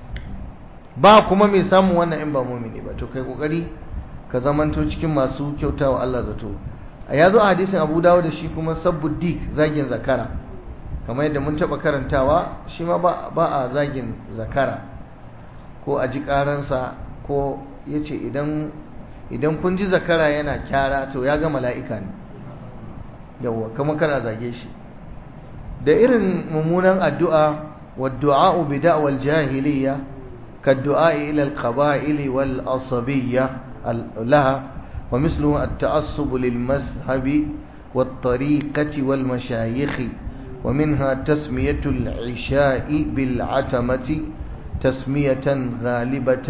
ba kuma mai samun wannan in ba mumini ba to kai kokari ka zamanto cikin masu kyautawa Allah zato a yazo a hadisin Abu Dawud da shi kuma sabuddik zagin zakara kamar yadda mun taba karantawa shi ma ba a zagin zakara ko a ji karansa ko ya ce idan kun ji zakara yana kyara to ya ga mala'ika ne yawwa kama kana zage shi da irin mummunan addu'a wadda'a'u bi da'wal jahiliya ka du'a'i ila al-qaba'ili wal asabiyya laha wa mislu at-ta'assub lil mazhabi wat tariqati wal mashayikh wa minha tasmiyatu al-'isha'i bil 'atamati تسمية غالبة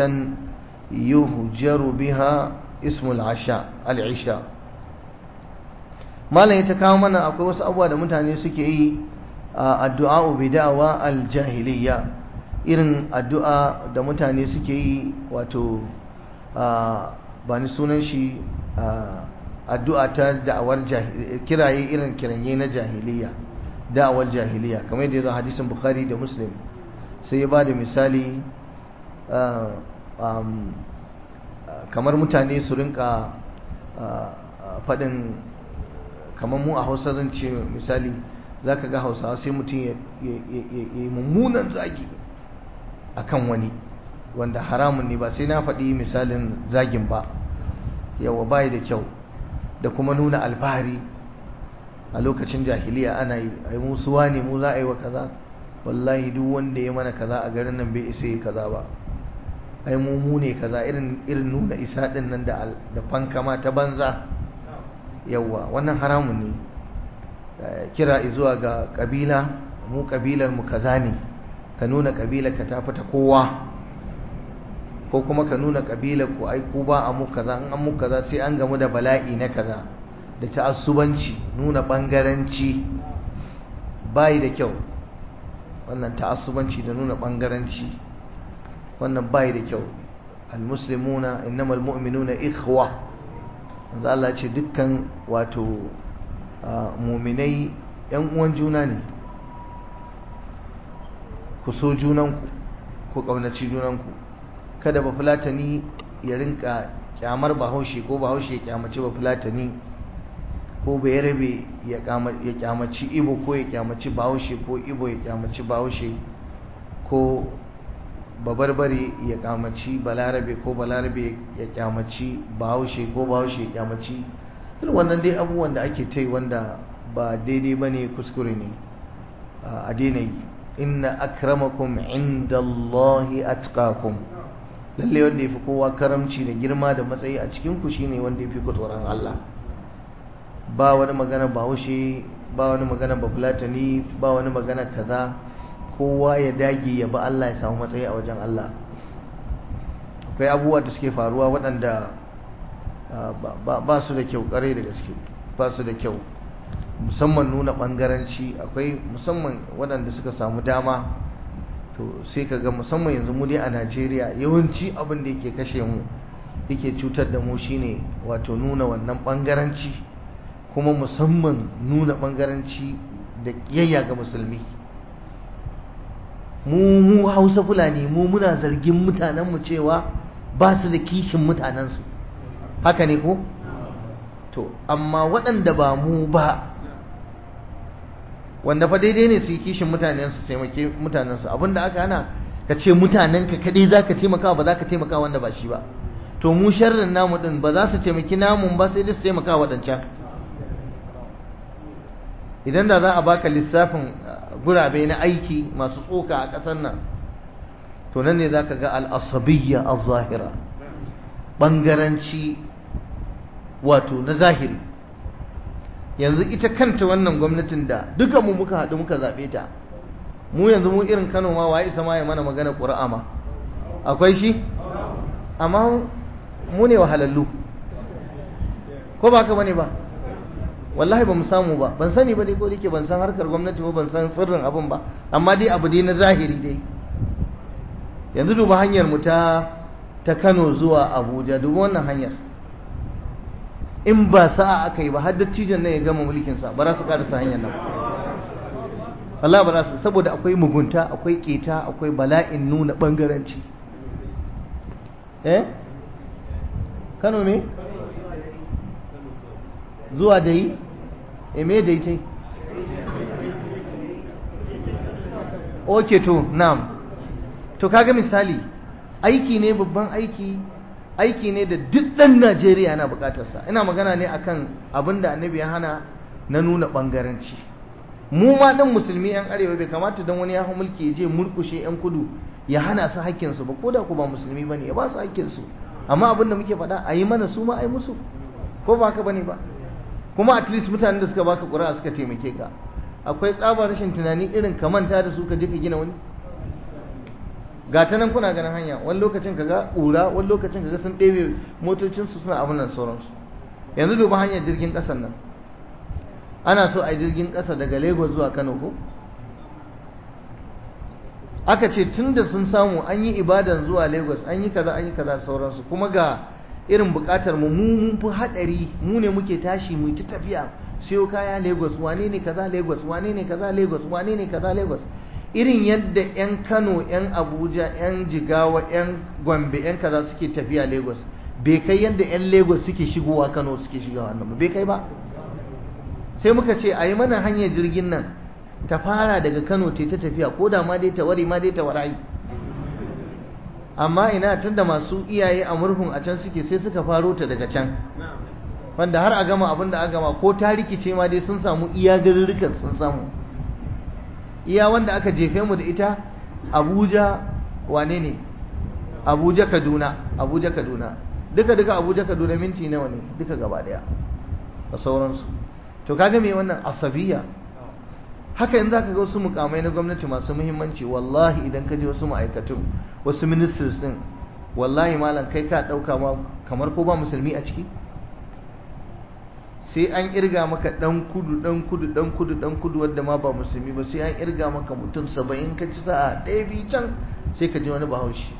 يهجر بها اسم العشاء العشاء malam ya ta kawo mana akwai wasu abubuwa da mutane suke yi addu'a bid'awa aljahiliya irin addu'a da mutane suke yi wato ba ni sunan shi addu'a ta da'awar kiraye irin kiranye na jahiliya da'awar jahiliya kamar yadda ya zo hadisin bukhari da muslim sai ya ba da misali kamar mutane su rinka faɗin kamar mu a hausa zan ce misali za ka ga hausawa sai mutum ya yi mummunan zagi a kan wani wanda haramun ne ba sai na faɗi misalin zagin ba yawa bayi da kyau da kuma nuna alfahari a lokacin jahiliya ana yi ai musuwa ne mu za a yi wa kaza wallahi duk wanda ya mana kaza a garin nan bai isa yi kaza ba ai mu mu ne kaza irin irin nuna isa din nan da da fankama ta banza yawa wannan haramun ne kira zuwa ga kabila mu kabilar mu kaza ne ka nuna kabilar ka ta fita kowa ko kuma ka nuna kabilar ku ai ku ba a mu kaza in an mu kaza sai an gamu da bala'i na kaza da ta'assubanci nuna bangaranci bai da kyau wannan ta'assubanci da nuna bangaranci wannan bai da kyau almuslimuna innamal mu'minuna ikhwa manzo Allah ce dukkan wato mu'minai yan uwan juna ne ku so junanku ku kaunaci junanku kada ba fulatani ya rinka kyamar bahaushe ko bahaushe ya kyamaci ba fulatani ko bai rabe ya kyamaci ibo ko ya kyamaci bahaushe ko ibo ya kyamaci bahaushe ko babarbare ya kyamaci balarabe ko balarabe ya kyamaci bahaushe ko bahaushe ya kyamaci irin wannan dai abubuwan da ake tai wanda ba daidai ba ne kuskure ne a daina yi inna akramakum inda Allahi atqakum lalle wanda ya fi kowa karamci da girma da matsayi a cikinku shine wanda ya fi ku tsoron Allah ba wani magana bahaushe ba wani magana bafulatani ba wani magana kaza kowa ya dage ya ba Allah ya samu matsayi a wajen Allah akwai abubuwa da suke faruwa waɗanda ba su da kyau ƙarai da gaske ba su da kyau musamman nuna ɓangaranci akwai musamman waɗanda suka samu dama to sai ka ga musamman yanzu mu dai a Najeriya yawanci abin da yake kashe mu yake cutar da mu shine wato nuna wannan ɓangaranci kuma musamman nuna ɓangaranci da ƙiyayya ga musulmi mu mu hausa fulani mu muna zargin mutanenmu cewa ba su da kishin mutanensu haka ne ko to amma waɗanda ba mu ba wanda fa daidai ne su yi kishin mutanensu taimake mutanensu abinda aka hana ka ce mutanenka kaɗai za ka taimaka ba za ka taimaka wanda ba shi ba to mu sharrin namu ɗin ba za su taimaki namun ba sai dai su taimaka waɗancan idan da za a baka lissafin gurabe na aiki masu tsoka a ƙasar nan to nan ne za ka ga al'asabiyya a zahira ɓangaranci wato na zahiri yanzu ita kanta wannan gwamnatin da duka mu muka haɗu muka zaɓe ta mu yanzu mu irin kano ma waye isa ma ya mana magana ƙura'a ma akwai shi amma mu ne wahalallu ko ba ka bane ba wallahi ba mu samu ba ban sani ba dai ko dake ban san harkar gwamnati ba ban san sirrin abin ba amma dai abu dai na zahiri dai yanzu duba hanyar mu ta ta Kano zuwa Abuja duba wannan hanyar in ba sa'a aka yi ba har dattijan nan ya gama mulkin sa ba za su karasa hanyar nan wallahi ba za su saboda akwai mugunta akwai keta akwai bala'in nuna bangaranci eh Kano ne zuwa da yi e me da ita oke to na'am to kaga misali aiki ne babban aiki aiki ne da duk ɗan najeriya na bukatarsa ina magana ne akan abin da annabi ya hana na nuna ɓangaranci mu ma ɗan musulmi 'yan arewa bai kamata don wani ya hau mulki ya je murkushe 'yan kudu ya hana su hakkinsu ba ko da ku ba musulmi ba ne ya ba su hakkinsu amma abin da muke faɗa a yi mana su ma a yi musu ko ba haka ba ne ba kuma at least mutanen da suka baka ƙuri'a suka taimake ka akwai tsabar rashin tunani irin ka manta da su ka je ka gina wani ga ta nan kuna ganin hanya wani lokacin ka ga ƙura wani lokacin ka ga sun ɗebe motocinsu suna abin nan sauransu yanzu duba hanyar jirgin ƙasar nan ana so a yi jirgin ƙasa daga lagos zuwa kano ko aka ce tun da sun samu an yi ibadan zuwa lagos an yi kaza an yi kaza sauransu kuma ga irin bukatar mu mu mun fi hadari mu ne muke tashi mu ta tafiya siyo kaya lagos wane ne kaza lagos wane ne kaza lagos wane ne kaza lagos irin yadda 'yan kano 'yan abuja 'yan jigawa 'yan gombe 'yan kaza suke tafiya lagos bai kai yadda 'yan lagos suke shigowa kano suke shigowa nan bai kai ba sai muka ce a yi mana hanyar jirgin nan ta fara daga kano ta ta tafiya ko da ma dai ta wari ma dai ta warayi amma ina tunda masu iyaye a murhun a can suke sai suka faro ta daga can wanda har a gama abin da a gama ko ta rikice ma dai sun samu iya garurrukan sun samu iya wanda aka jefe mu da ita abuja wane ne abuja kaduna abuja kaduna duka duka abuja kaduna minti nawa ne duka gaba daya da sauransu to kaga me wannan asabiya haka yanzu zaka ga wasu mukamai na gwamnati masu muhimmanci wallahi idan ka je wasu ma'aikatu wasu ministers din wallahi malam kai ka dauka ma kamar ko ba musulmi a ciki sai an irga maka dan kudu dan kudu dan kudu dan kudu wanda ma ba musulmi ba sai an irga maka mutum saba'in ka ci sa'a ɗaya biyu can sai ka ji wani bahaushe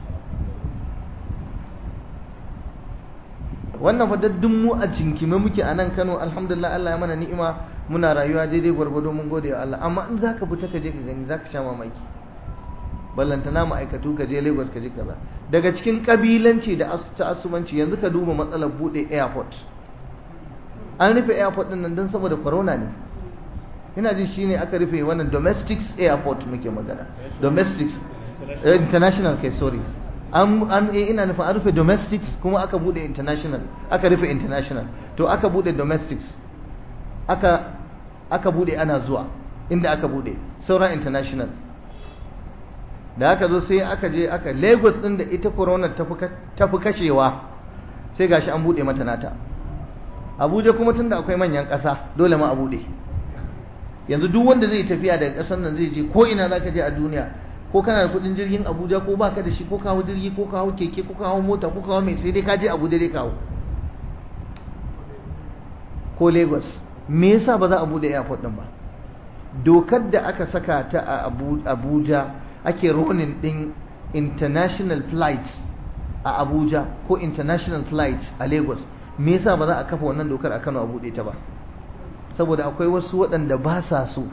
wannan fa daddun mu a cinkime muke a nan Kano alhamdulillah Allah ya mana ni'ima muna rayuwa daidai gwargwado mun gode wa Allah amma in zaka fita ka je ka gani zaka sha mamaki ballantana ma'aikatu ka je Lagos ka je kaza daga cikin kabilanci da ta'assubanci yanzu ka duba matsalar bude airport an rufe airport din nan don saboda corona ne ina ji shine aka rufe wannan domestic airport muke magana domestic international kai sorry an an ina nufin an rufe domestics kuma aka bude international aka rufe international to aka bude domestics aka aka bude ana zuwa inda aka bude sauran international da aka zo sai aka je aka lagos din da ita corona ta fi kashewa sai gashi an bude mata nata abuja kuma tunda akwai manyan ƙasa dole ma a bude yanzu duk wanda zai tafiya daga ƙasar nan zai je ko ina za ka je a duniya ko kana da kudin jirgin abuja ko baka da shi ko kawo jirgi ko kawo keke ko kawo mota ko kawo mai sai dai ka je abuja dai kawo ko lagos me yasa ba za a bude airport din ba dokar da aka saka ta a abuja ake ronin din international flights a abuja ko international flights a lagos me yasa ba za a kafa wannan dokar a kano a bude ta ba saboda akwai wasu waɗanda ba sa so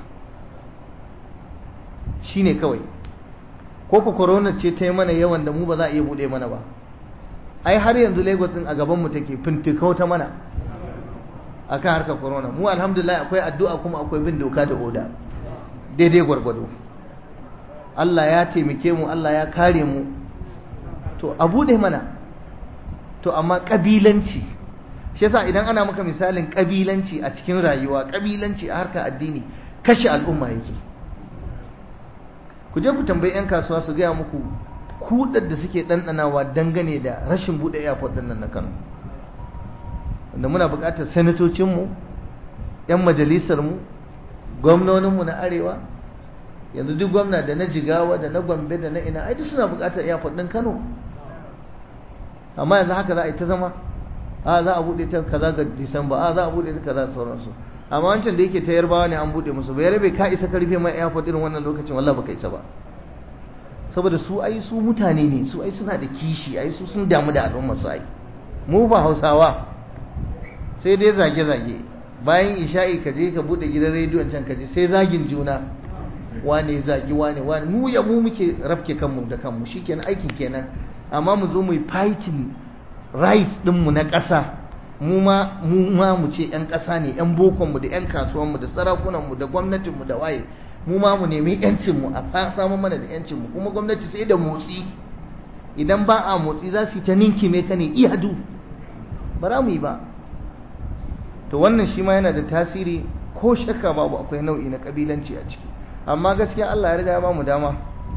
shine kawai ko ku corona ce ta yi mana yawan da mu ba za a iya buɗe mana ba ai har yanzu lagos din a gaban mu take fintikau ta mana akan harkar corona mu alhamdulillah akwai addu'a kuma akwai bin doka da oda daidai gwargwado Allah ya taimake mu Allah ya kare mu to a buɗe mana to amma kabilanci shi yasa idan ana maka misalin kabilanci a cikin rayuwa kabilanci a harkar addini kashe al'umma yake ku je ku tambayi 'yan kasuwa su gaya muku kudar da suke ɗanɗanawa dangane da rashin buɗe airport ɗin nan na kano wanda muna buƙatar sanatocinmu 'yan majalisarmu gwamnoninmu na arewa yanzu duk gwamna da na jigawa da na gombe da na ina ai duk suna buƙatar airport ɗin kano amma yanzu haka za a yi ta zama a za a buɗe ta kaza ga disamba a za a buɗe ta kaza da sauransu amma wancan da yake ta yarbawa ne an buɗe musu bai rabe ka isa karfe mai airport irin wannan lokacin wallahi baka isa ba saboda su ai su mutane ne su ai suna da kishi ai su sun damu da al'umma su ai mu ba hausawa sai dai zage-zage bayan isha'i ka je ka buɗe gidan rediyon can ka je sai zagin juna wane zagi wane wane mu ya mu muke rafke kanmu da kanmu shikenan aikin kenan amma mu zo mu yi fighting rights ɗinmu na ƙasa mu ma mu ma mu ce yan ƙasa ne yan bokonmu da yan kasuwanmu da sarakunanmu da gwamnatinmu da waye mu ma mu nemi yancinmu a samu mana da yancinmu kuma gwamnati sai da motsi idan ba a motsi za su yi ta ninkime ka ne iyadu ba za mu yi ba to wannan shi ma yana da tasiri ko shakka babu akwai nau'i na kabilanci a ciki amma gaskiya Allah ya riga ya ba mu dama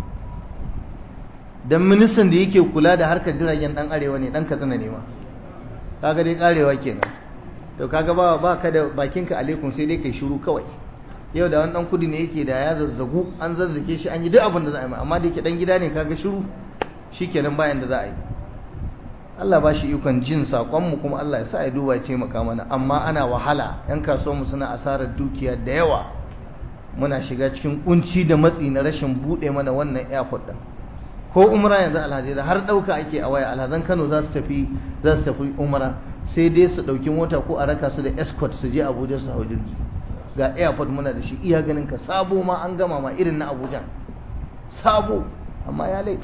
dan ministan da yake kula da harkar jiragen dan arewa ne dan katsina ne ma kaga dai karewa kenan to kaga ba ba ka da bakinka alaikum sai dai kai shiru kawai yau da wani dan kudi ne yake da ya zazzagu an zazzake shi an yi duk abin da za a yi amma da yake dan gida ne kaga shiru shikenan bayan da za a yi Allah ba shi ikon jin sakon mu kuma Allah ya sa ya duba ya taimaka mana amma ana wahala yan kasuwar mu suna asarar dukiya da yawa muna shiga cikin kunci da matsi na rashin bude mana wannan airport din ko umra yanzu alhaji da har dauka ake a waya alhazan Kano za su tafi za su tafi umra sai dai su ɗauki mota ko a raka su da escort su je abuja su hau jirgi ga airport muna da shi iya ganin ka sabo ma an gama ma irin na abuja sabo amma ya late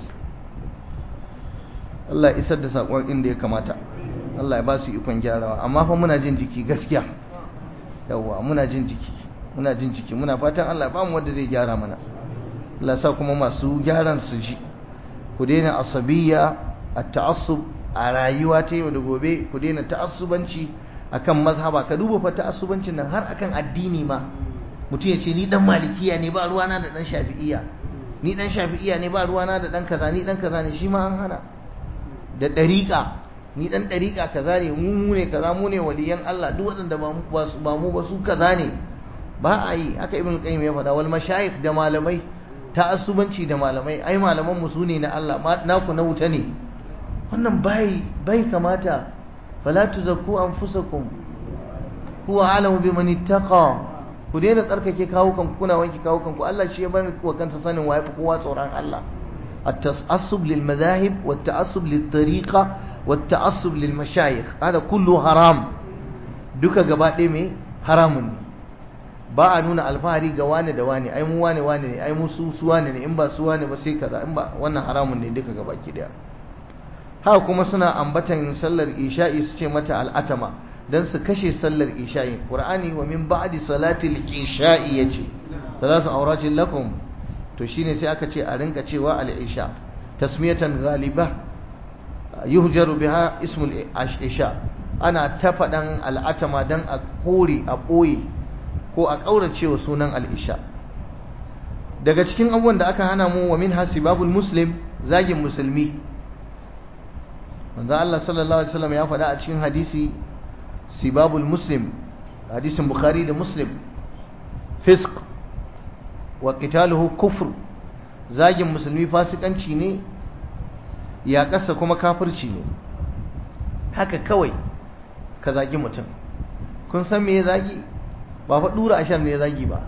Allah isar da saƙon inda ya kamata Allah ya ba su ikon gyarawa amma fa muna jin jiki gaskiya yawwa muna jin jiki muna jin jiki muna fatan Allah ba mu wanda zai gyara mana Allah sa kuma masu gyaran su ji ku daina asabiyya at-ta'assub a rayuwa ta yau da gobe ku daina ta'assubanci akan mazhaba ka duba fa ta'assubancin nan har akan addini ma mutum ya ce ni dan malikiya ne ba ruwana da dan shafi'iya ni dan shafi'iya ne ba ruwana da dan kaza ni dan kaza ne shi ma an hana da ɗariƙa ni dan ɗariƙa kaza ne mu ne kaza mu ne waliyan Allah duk waɗanda ba mu ba su kaza ne ba a yi haka ibn qayyim ya faɗa wal mashayikh da malamai ta'assubanci da malamai ai malaman mu sune na Allah naku na wuta ne wannan bai bai kamata fala tuzakku anfusakum huwa alamu biman ittaqa ku daina tsarkake kawo kanku kuna wanke kawo kanku Allah shi ya bani ku kansa sanin waye fi kowa tsoron Allah التعصب للمذاهب والتعصب للطريقة والتعصب للمشايخ هذا كله حرام duka gaba ɗaya mai haramun ne ba a nuna alfahari ga wane da wane ai mu wane wane ne ai mu su su wane ne in ba su wane ba sai kaza in ba wannan haramun ne duka gaba ki daya haka kuma suna ambatan sallar isha'i su ce mata al'atama dan su kashe sallar isha'i qur'ani wa min ba'di salatil isha'i yace salatu awratin lakum to shine sai aka ce a rinka cewa al-isha tasmiyatan ghaliba yuhjaru biha ismul isha ana ta faɗan al'atama dan a kore a ɓoye ko a ƙaurace wa sunan al'isha daga cikin abubuwan da aka hana mu wa min hasibabul muslim zagin musulmi manzo Allah sallallahu alaihi wasallam ya faɗa a cikin hadisi sibabul muslim hadisin bukhari da muslim fisq wa qitaluhu kufr zagin musulmi fasikanci ne ya kasa kuma kafirci ne haka kawai ka zagi mutum kun san me ya zagi ba fa dura ashar ne ya zagi ba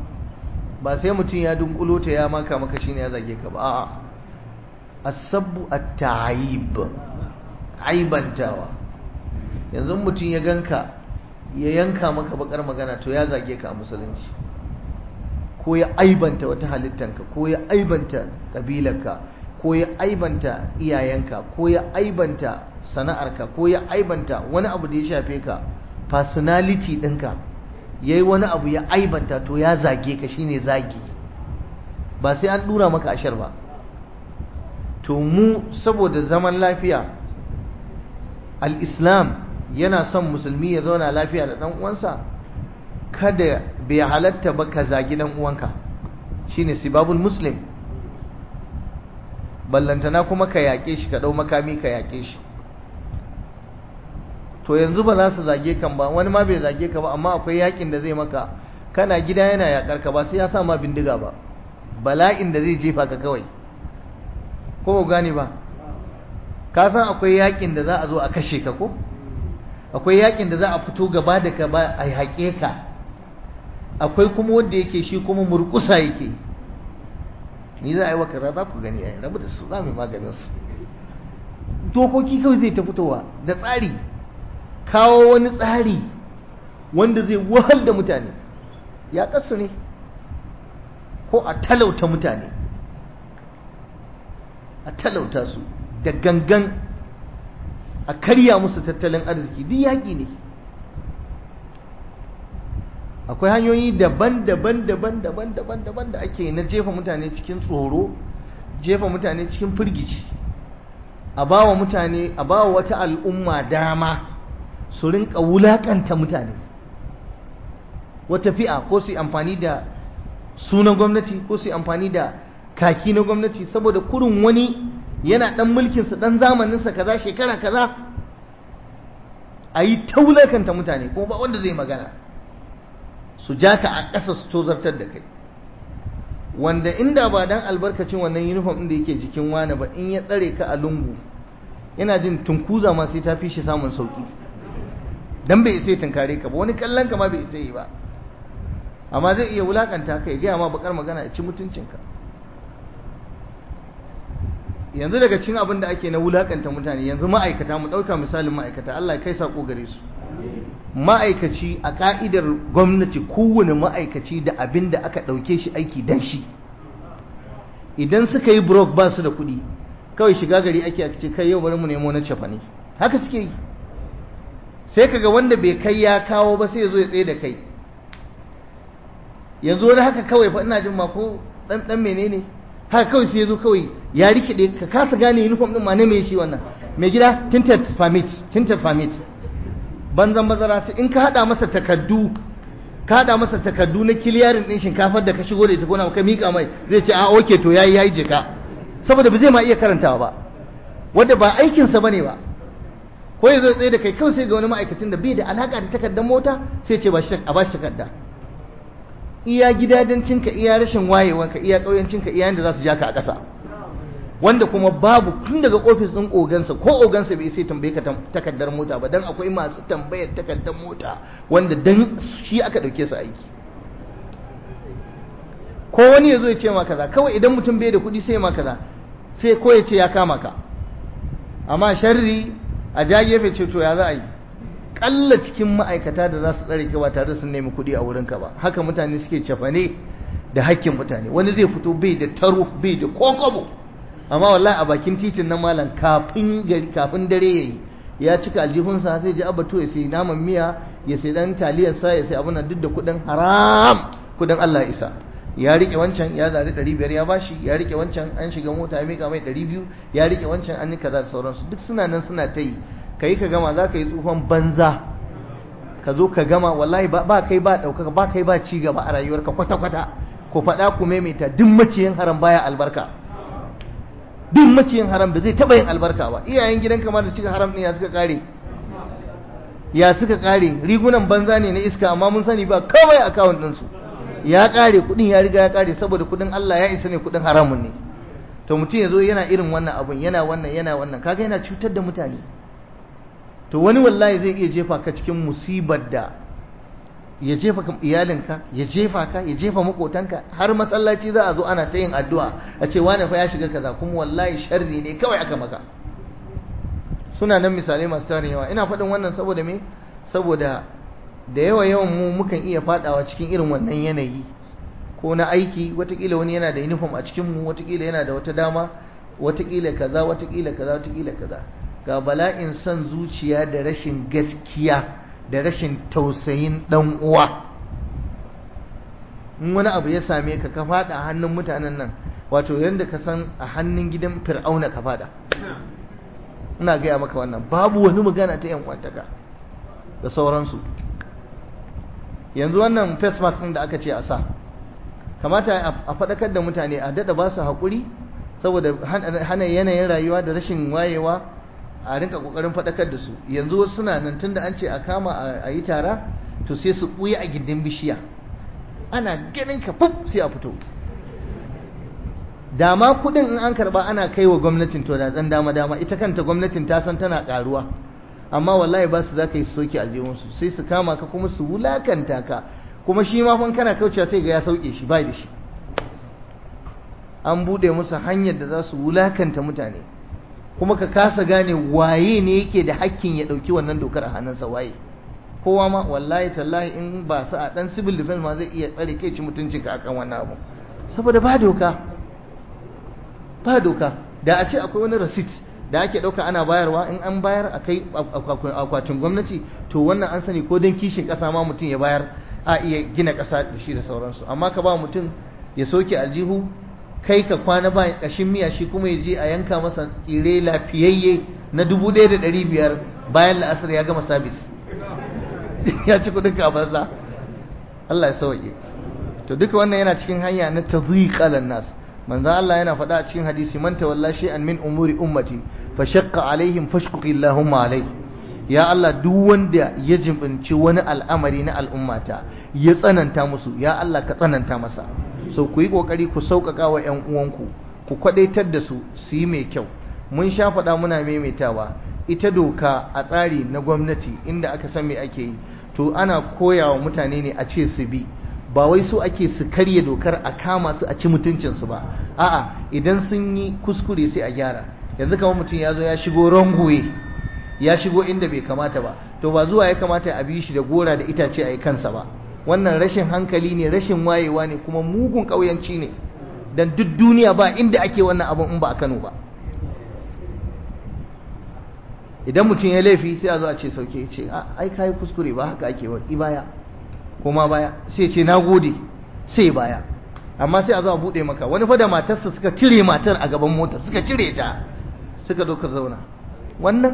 ba sai mutum ya dunkulo ta ya maka maka shine ya zage ka ba a'a as-sabbu at-ta'ib aibantawa yanzu mutum ya ganka ya yanka maka bakar magana to ya zage ka a musulunci ko ya aibanta wata halittanka ko ya aibanta kabilarka ko ya aibanta iyayenka ko ya aibanta sana'arka ko ya aibanta wani abu da ya shafe ka personality ɗinka ya yi wani abu ya aibanta to ya zage ka shine zagi ba sai an ɗura maka ashar ba to mu saboda zaman lafiya al-islam yana son musulmi ya zauna lafiya da ɗan uwansa kada bai halatta ba ka zagi ɗan uwanka shine sibabul muslim ballantana kuma ka yaƙe shi ka ɗau makami ka yaƙe shi to yanzu ba za su zage kan ba wani ma bai zage ka ba amma akwai yakin da zai maka kana gida yana yakar ka ba sai ya sa ma bindiga ba bala'in da zai jefa ka kawai ko ba gane ba ka san akwai yakin da za a zo a kashe ka ko akwai yakin da za a fito gaba da ka ba a haƙe ka akwai kuma wanda yake shi kuma murƙusa yake ni za a yi wa kaza za ku gani a rabu da su za mu yi maganin su dokoki kawai zai ta fitowa da tsari kawo wani tsari wanda zai wahal da mutane ya kasu ne ko a talauta mutane a talauta su da gangan a karya musu tattalin arziki duk yaƙi ne akwai hanyoyi daban-daban daban-daban daban-daban da ake na jefa mutane cikin tsoro jefa mutane cikin firgici a bawa mutane a bawa wata al'umma dama su rinka wulakanta mutane wata fi'a ko su amfani da sunan gwamnati ko su amfani da kaki na gwamnati saboda kurin wani yana dan mulkinsa dan zamaninsa kaza shekara kaza a yi ta wulakanta mutane kuma ba wanda zai magana su ja ka a ƙasa su tozartar da kai wanda inda ba dan albarkacin wannan uniform ɗin da yake jikin wani ba in ya tsare ka a lungu yana jin tunkuza ma sai ta fi shi samun sauki dan bai isa ya tunkare ka ba wani kallon ka ma bai isa yi ba amma zai iya wulakanta ka ya gaya ma bakar magana ya ci mutuncinka yanzu daga cikin abin da ake na wulakanta mutane yanzu ma'aikata mu ɗauka misalin ma'aikata Allah ya kai sako gare su ma'aikaci a ka'idar gwamnati kowane ma'aikaci da abin da aka ɗauke shi aiki dan shi idan suka yi brok ba su da kuɗi kawai shiga gari ake a ce kai yau bari mu nemo na cefa ne haka suke yi sai kaga wanda bai kai ya kawo ba sai ya zo ya tsaye da kai yanzu wani haka kawai fa ina jin ma ko dan dan menene haka kawai sai ya zo kawai ya rikide ka kasa gane uniform din ma ne mai shi wannan mai gida tinted permit tinted permit banzan bazara sai in ka hada masa takaddu ka hada masa takaddu na kiliyarin din shinkafar da ka shigo da ita gona ka mika mai zai ce a okay to yayi yayi jika saboda ba zai ma iya karantawa ba wanda ba aikin sa bane ba ko yazo tsaye da kai kawai sai ga wani ma'aikacin da bai da alaka da takardar mota sai ce ba shi a bashi takarda iya gidadancinka iya rashin wayewanka iya kauyancinka iya yanda za su ja ka a ƙasa wanda kuma babu tun daga ofis ɗin ogansa ko ogansa bai sai tambaye ka takardar mota ba dan akwai masu tambayar takardar mota wanda dan shi aka ɗauke su aiki ko wani ya zo ya ce ma kaza kawai idan mutum bai da kuɗi sai ma kaza sai ko ya ce ya kama ka amma sharri a ja gefe ce to ya za a yi kalla cikin ma'aikata da za su tsare ka ba tare da sun nemi kuɗi a wurinka ba haka mutane suke cefane da hakkin mutane wani zai fito bai da taro bai da kokobo amma wallahi a bakin titin nan malam kafin gari kafin dare yayi ya cika aljihunsa sai ji abato ya sai naman miya ya sai dan taliyar sa ya sai abuna duk da kudin haram kudin Allah isa ya rike wancan ya zari 500 ya bashi ya rike wancan an shiga mota ya mika mai 200 ya rike wancan an yi kaza da sauransu duk suna nan suna ta yi kai ka gama za ka yi tsufan banza ka zo ka gama wallahi ba kai ba ɗaukaka ba kai ba ci gaba a rayuwarka kwata-kwata ku faɗa ku maimaita duk maciyin haram baya albarka duk maciyin haram da zai taɓa yin albarka ba iyayen gidan kamar da cikin haram ɗin ya suka ƙare ya suka ƙare rigunan banza ne na iska amma mun sani ba kawai akawun ɗinsu ya ƙare kuɗin ya riga ya ƙare saboda kuɗin Allah ya isa ne kuɗin haramun ne to mutum ya zo yana irin wannan abun yana wannan yana wannan kaga yana cutar da mutane to wani wallahi zai iya jefa ka cikin musibar da ya jefa iyalinka ya jefa ka ya jefa makotanka har masallaci za a zo ana ta yin addu'a a ce wani fa ya shiga kaza kuma wallahi sharri ne kawai aka maka suna nan misalai masu tarin yawa ina faɗin wannan saboda me saboda da yawa yawan mu mukan iya faɗawa cikin irin wannan yanayi ko na aiki watakila wani yana da uniform a cikin mu watakila yana da wata dama watakila kaza watakila kaza watakila kaza ga bala'in son zuciya da rashin gaskiya da rashin tausayin dan uwa in wani abu ya same ka ka fada a hannun mutanen nan wato yadda ka san a hannun gidan fir'auna ka fada ina gaya maka wannan babu wani magana ta yan kwantaka da sauransu yanzu wannan face mask ɗin da aka ce a sa kamata a faɗakar da mutane a daɗa ba su haƙuri saboda hana yanayin rayuwa da rashin wayewa a rinka kokarin faɗakar da su yanzu wasu suna nan tunda an ce a kama a yi tara to sai su ɓuya a gindin bishiya ana ganin ka fuf sai a fito dama kuɗin in an karɓa ana kai wa gwamnatin to da ɗan dama dama ita kanta gwamnatin ta san tana ƙaruwa amma wallahi ba su za ka yi soke aljihunsu sai su kama ka kuma su wulakanta ka kuma shi ma fan kana kaucewa sai ga ya sauke shi bai da shi an buɗe musu hanyar da za su wulakanta mutane kuma ka kasa gane waye ne yake da hakkin ya ɗauki wannan dokar a hannunsa waye kowa ma wallahi tallahi in ba sa a ɗan civil defense ma zai iya tsare kai ci mutuncin ka akan wannan abu saboda ba doka ba doka da a ce akwai wani receipt da ake ɗauka ana bayarwa in an bayar a kai akwatin gwamnati to wannan an sani ko don kishin ƙasa ma mutum ya bayar a iya gina ƙasa da shi da sauransu amma ka ba mutum ya soke aljihu kai ka kwana ba kashin miya shi kuma ya je a yanka masa tsire lafiyayye na dubu ɗaya da ɗari biyar bayan la'asar ya gama sabis ya ci kuɗin ka banza Allah ya sauke to duka wannan yana cikin hanya na tazyiqalan nas manzo Allah yana faɗa a cikin hadisi man tawalla shay'an min umuri ummati fa shaqqa alaihim fashquqi Allahumma alaihi ya Allah duk wanda ya jibinci wani al'amari na al'ummata ya tsananta musu ya Allah ka tsananta masa so ku yi kokari ku sauƙaƙa wa ƴan uwanku ku kwadaitar da su su yi mai kyau mun sha faɗa muna maimaitawa ita doka a tsari na gwamnati inda aka san me ake yi to ana koya wa mutane ne a ce su bi ba wai so ake su karya dokar a kama su a ci mutuncinsu ba a'a idan sun yi kuskure sai a gyara yanzu kamar mutum ya zo ya shigo rangoye ya shigo inda bai kamata ba to ba zuwa ya kamata a bi shi da gora da itace a yi kansa ba wannan rashin hankali ne rashin wayewa ne kuma mugun ƙauyanci ne dan duk duniya ba inda ake wannan abin in ba a Kano ba idan mutum ya laifi sai a zo a ce sauke ce ai kai kuskure ba haka ake wa baya kuma baya sai ce nagode sai baya amma sai a zo a bude maka wani fa da matarsa suka cire matar a gaban motar suka cire ta suka zo ka zauna wannan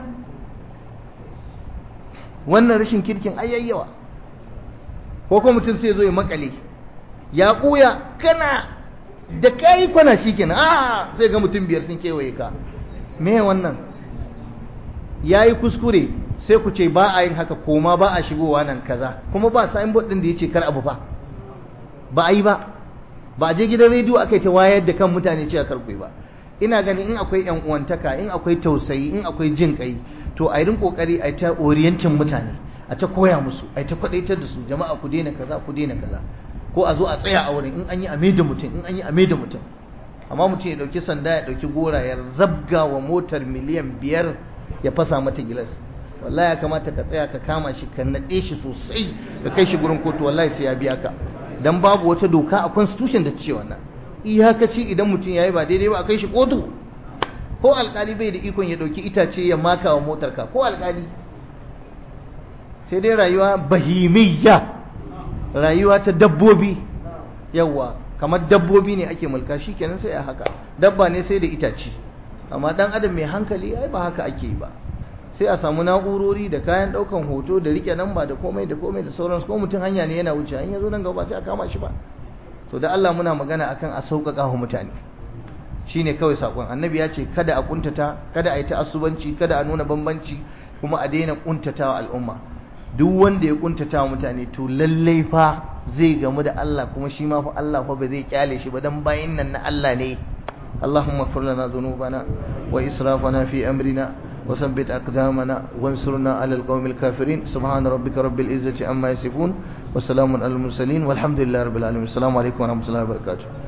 wannan rashin kirkin ayayyawa ko kuma mutum sai zo ya makale ya kuya kana da kai kwana shikenan a sai ga mutum biyar sun kewaye ka me wannan yayi kuskure sai ku ce ba a yin haka koma ba a shigowa nan kaza kuma ba signboard din da yace kar abu fa ba a yi ba ba a je gidan rediyo aka yi ta wayar da kan mutane cewa kar ku yi ba ina ganin in akwai yan uwantaka in akwai tausayi in akwai jin kai to a yi kokari a ta orientin mutane a ta koya musu a ta kwadaitar da su jama'a ku daina kaza ku daina kaza ko a zo a tsaya a wurin in an yi ame da mutum in an yi ame da mutum amma mutum ya dauki sanda ya dauki gora ya zabga wa motar miliyan biyar ya fasa mata gilas wallahi ya kamata ka tsaya ka kama shi ka nade shi sosai ka kai shi gurin kotu wallahi sai ya biya ka dan babu wata doka a constitution da ta ce wannan iyakaci idan mutum yayi ba daidai ba a kai shi kotu ko alkali bai da ikon ya dauki itace ya maka wa motar ka ko alkali sai dai rayuwa bahimiyya rayuwa ta dabbobi yawa kamar dabbobi ne ake mulka shikenan sai a haka dabba ne sai da itace amma dan adam mai hankali ai ba haka ake yi ba sai a samu na'urori da kayan daukan hoto da rike namba da komai da komai da sauransu ko mutum hanya ne yana wuce in yazo nan gaba sai a kama shi ba to da Allah muna magana akan a sauƙaƙa wa mutane shine kawai sakon annabi ya ce kada a kuntata kada a yi ta'assubanci kada a nuna bambanci kuma a daina kuntatawa al'umma duk wanda ya kuntatawa mutane to lallai fa zai gamu da Allah kuma shi ma fa Allah fa ba zai kyale shi ba dan bayin nan na Allah ne اللهم اغفر لنا ذنوبنا وإسرافنا في أمرنا وثبت أقدامنا وانصرنا على القوم الكافرين سبحان ربك رب العزة عما يصفون وسلام على المرسلين والحمد لله رب العالمين السلام عليكم ورحمة الله وبركاته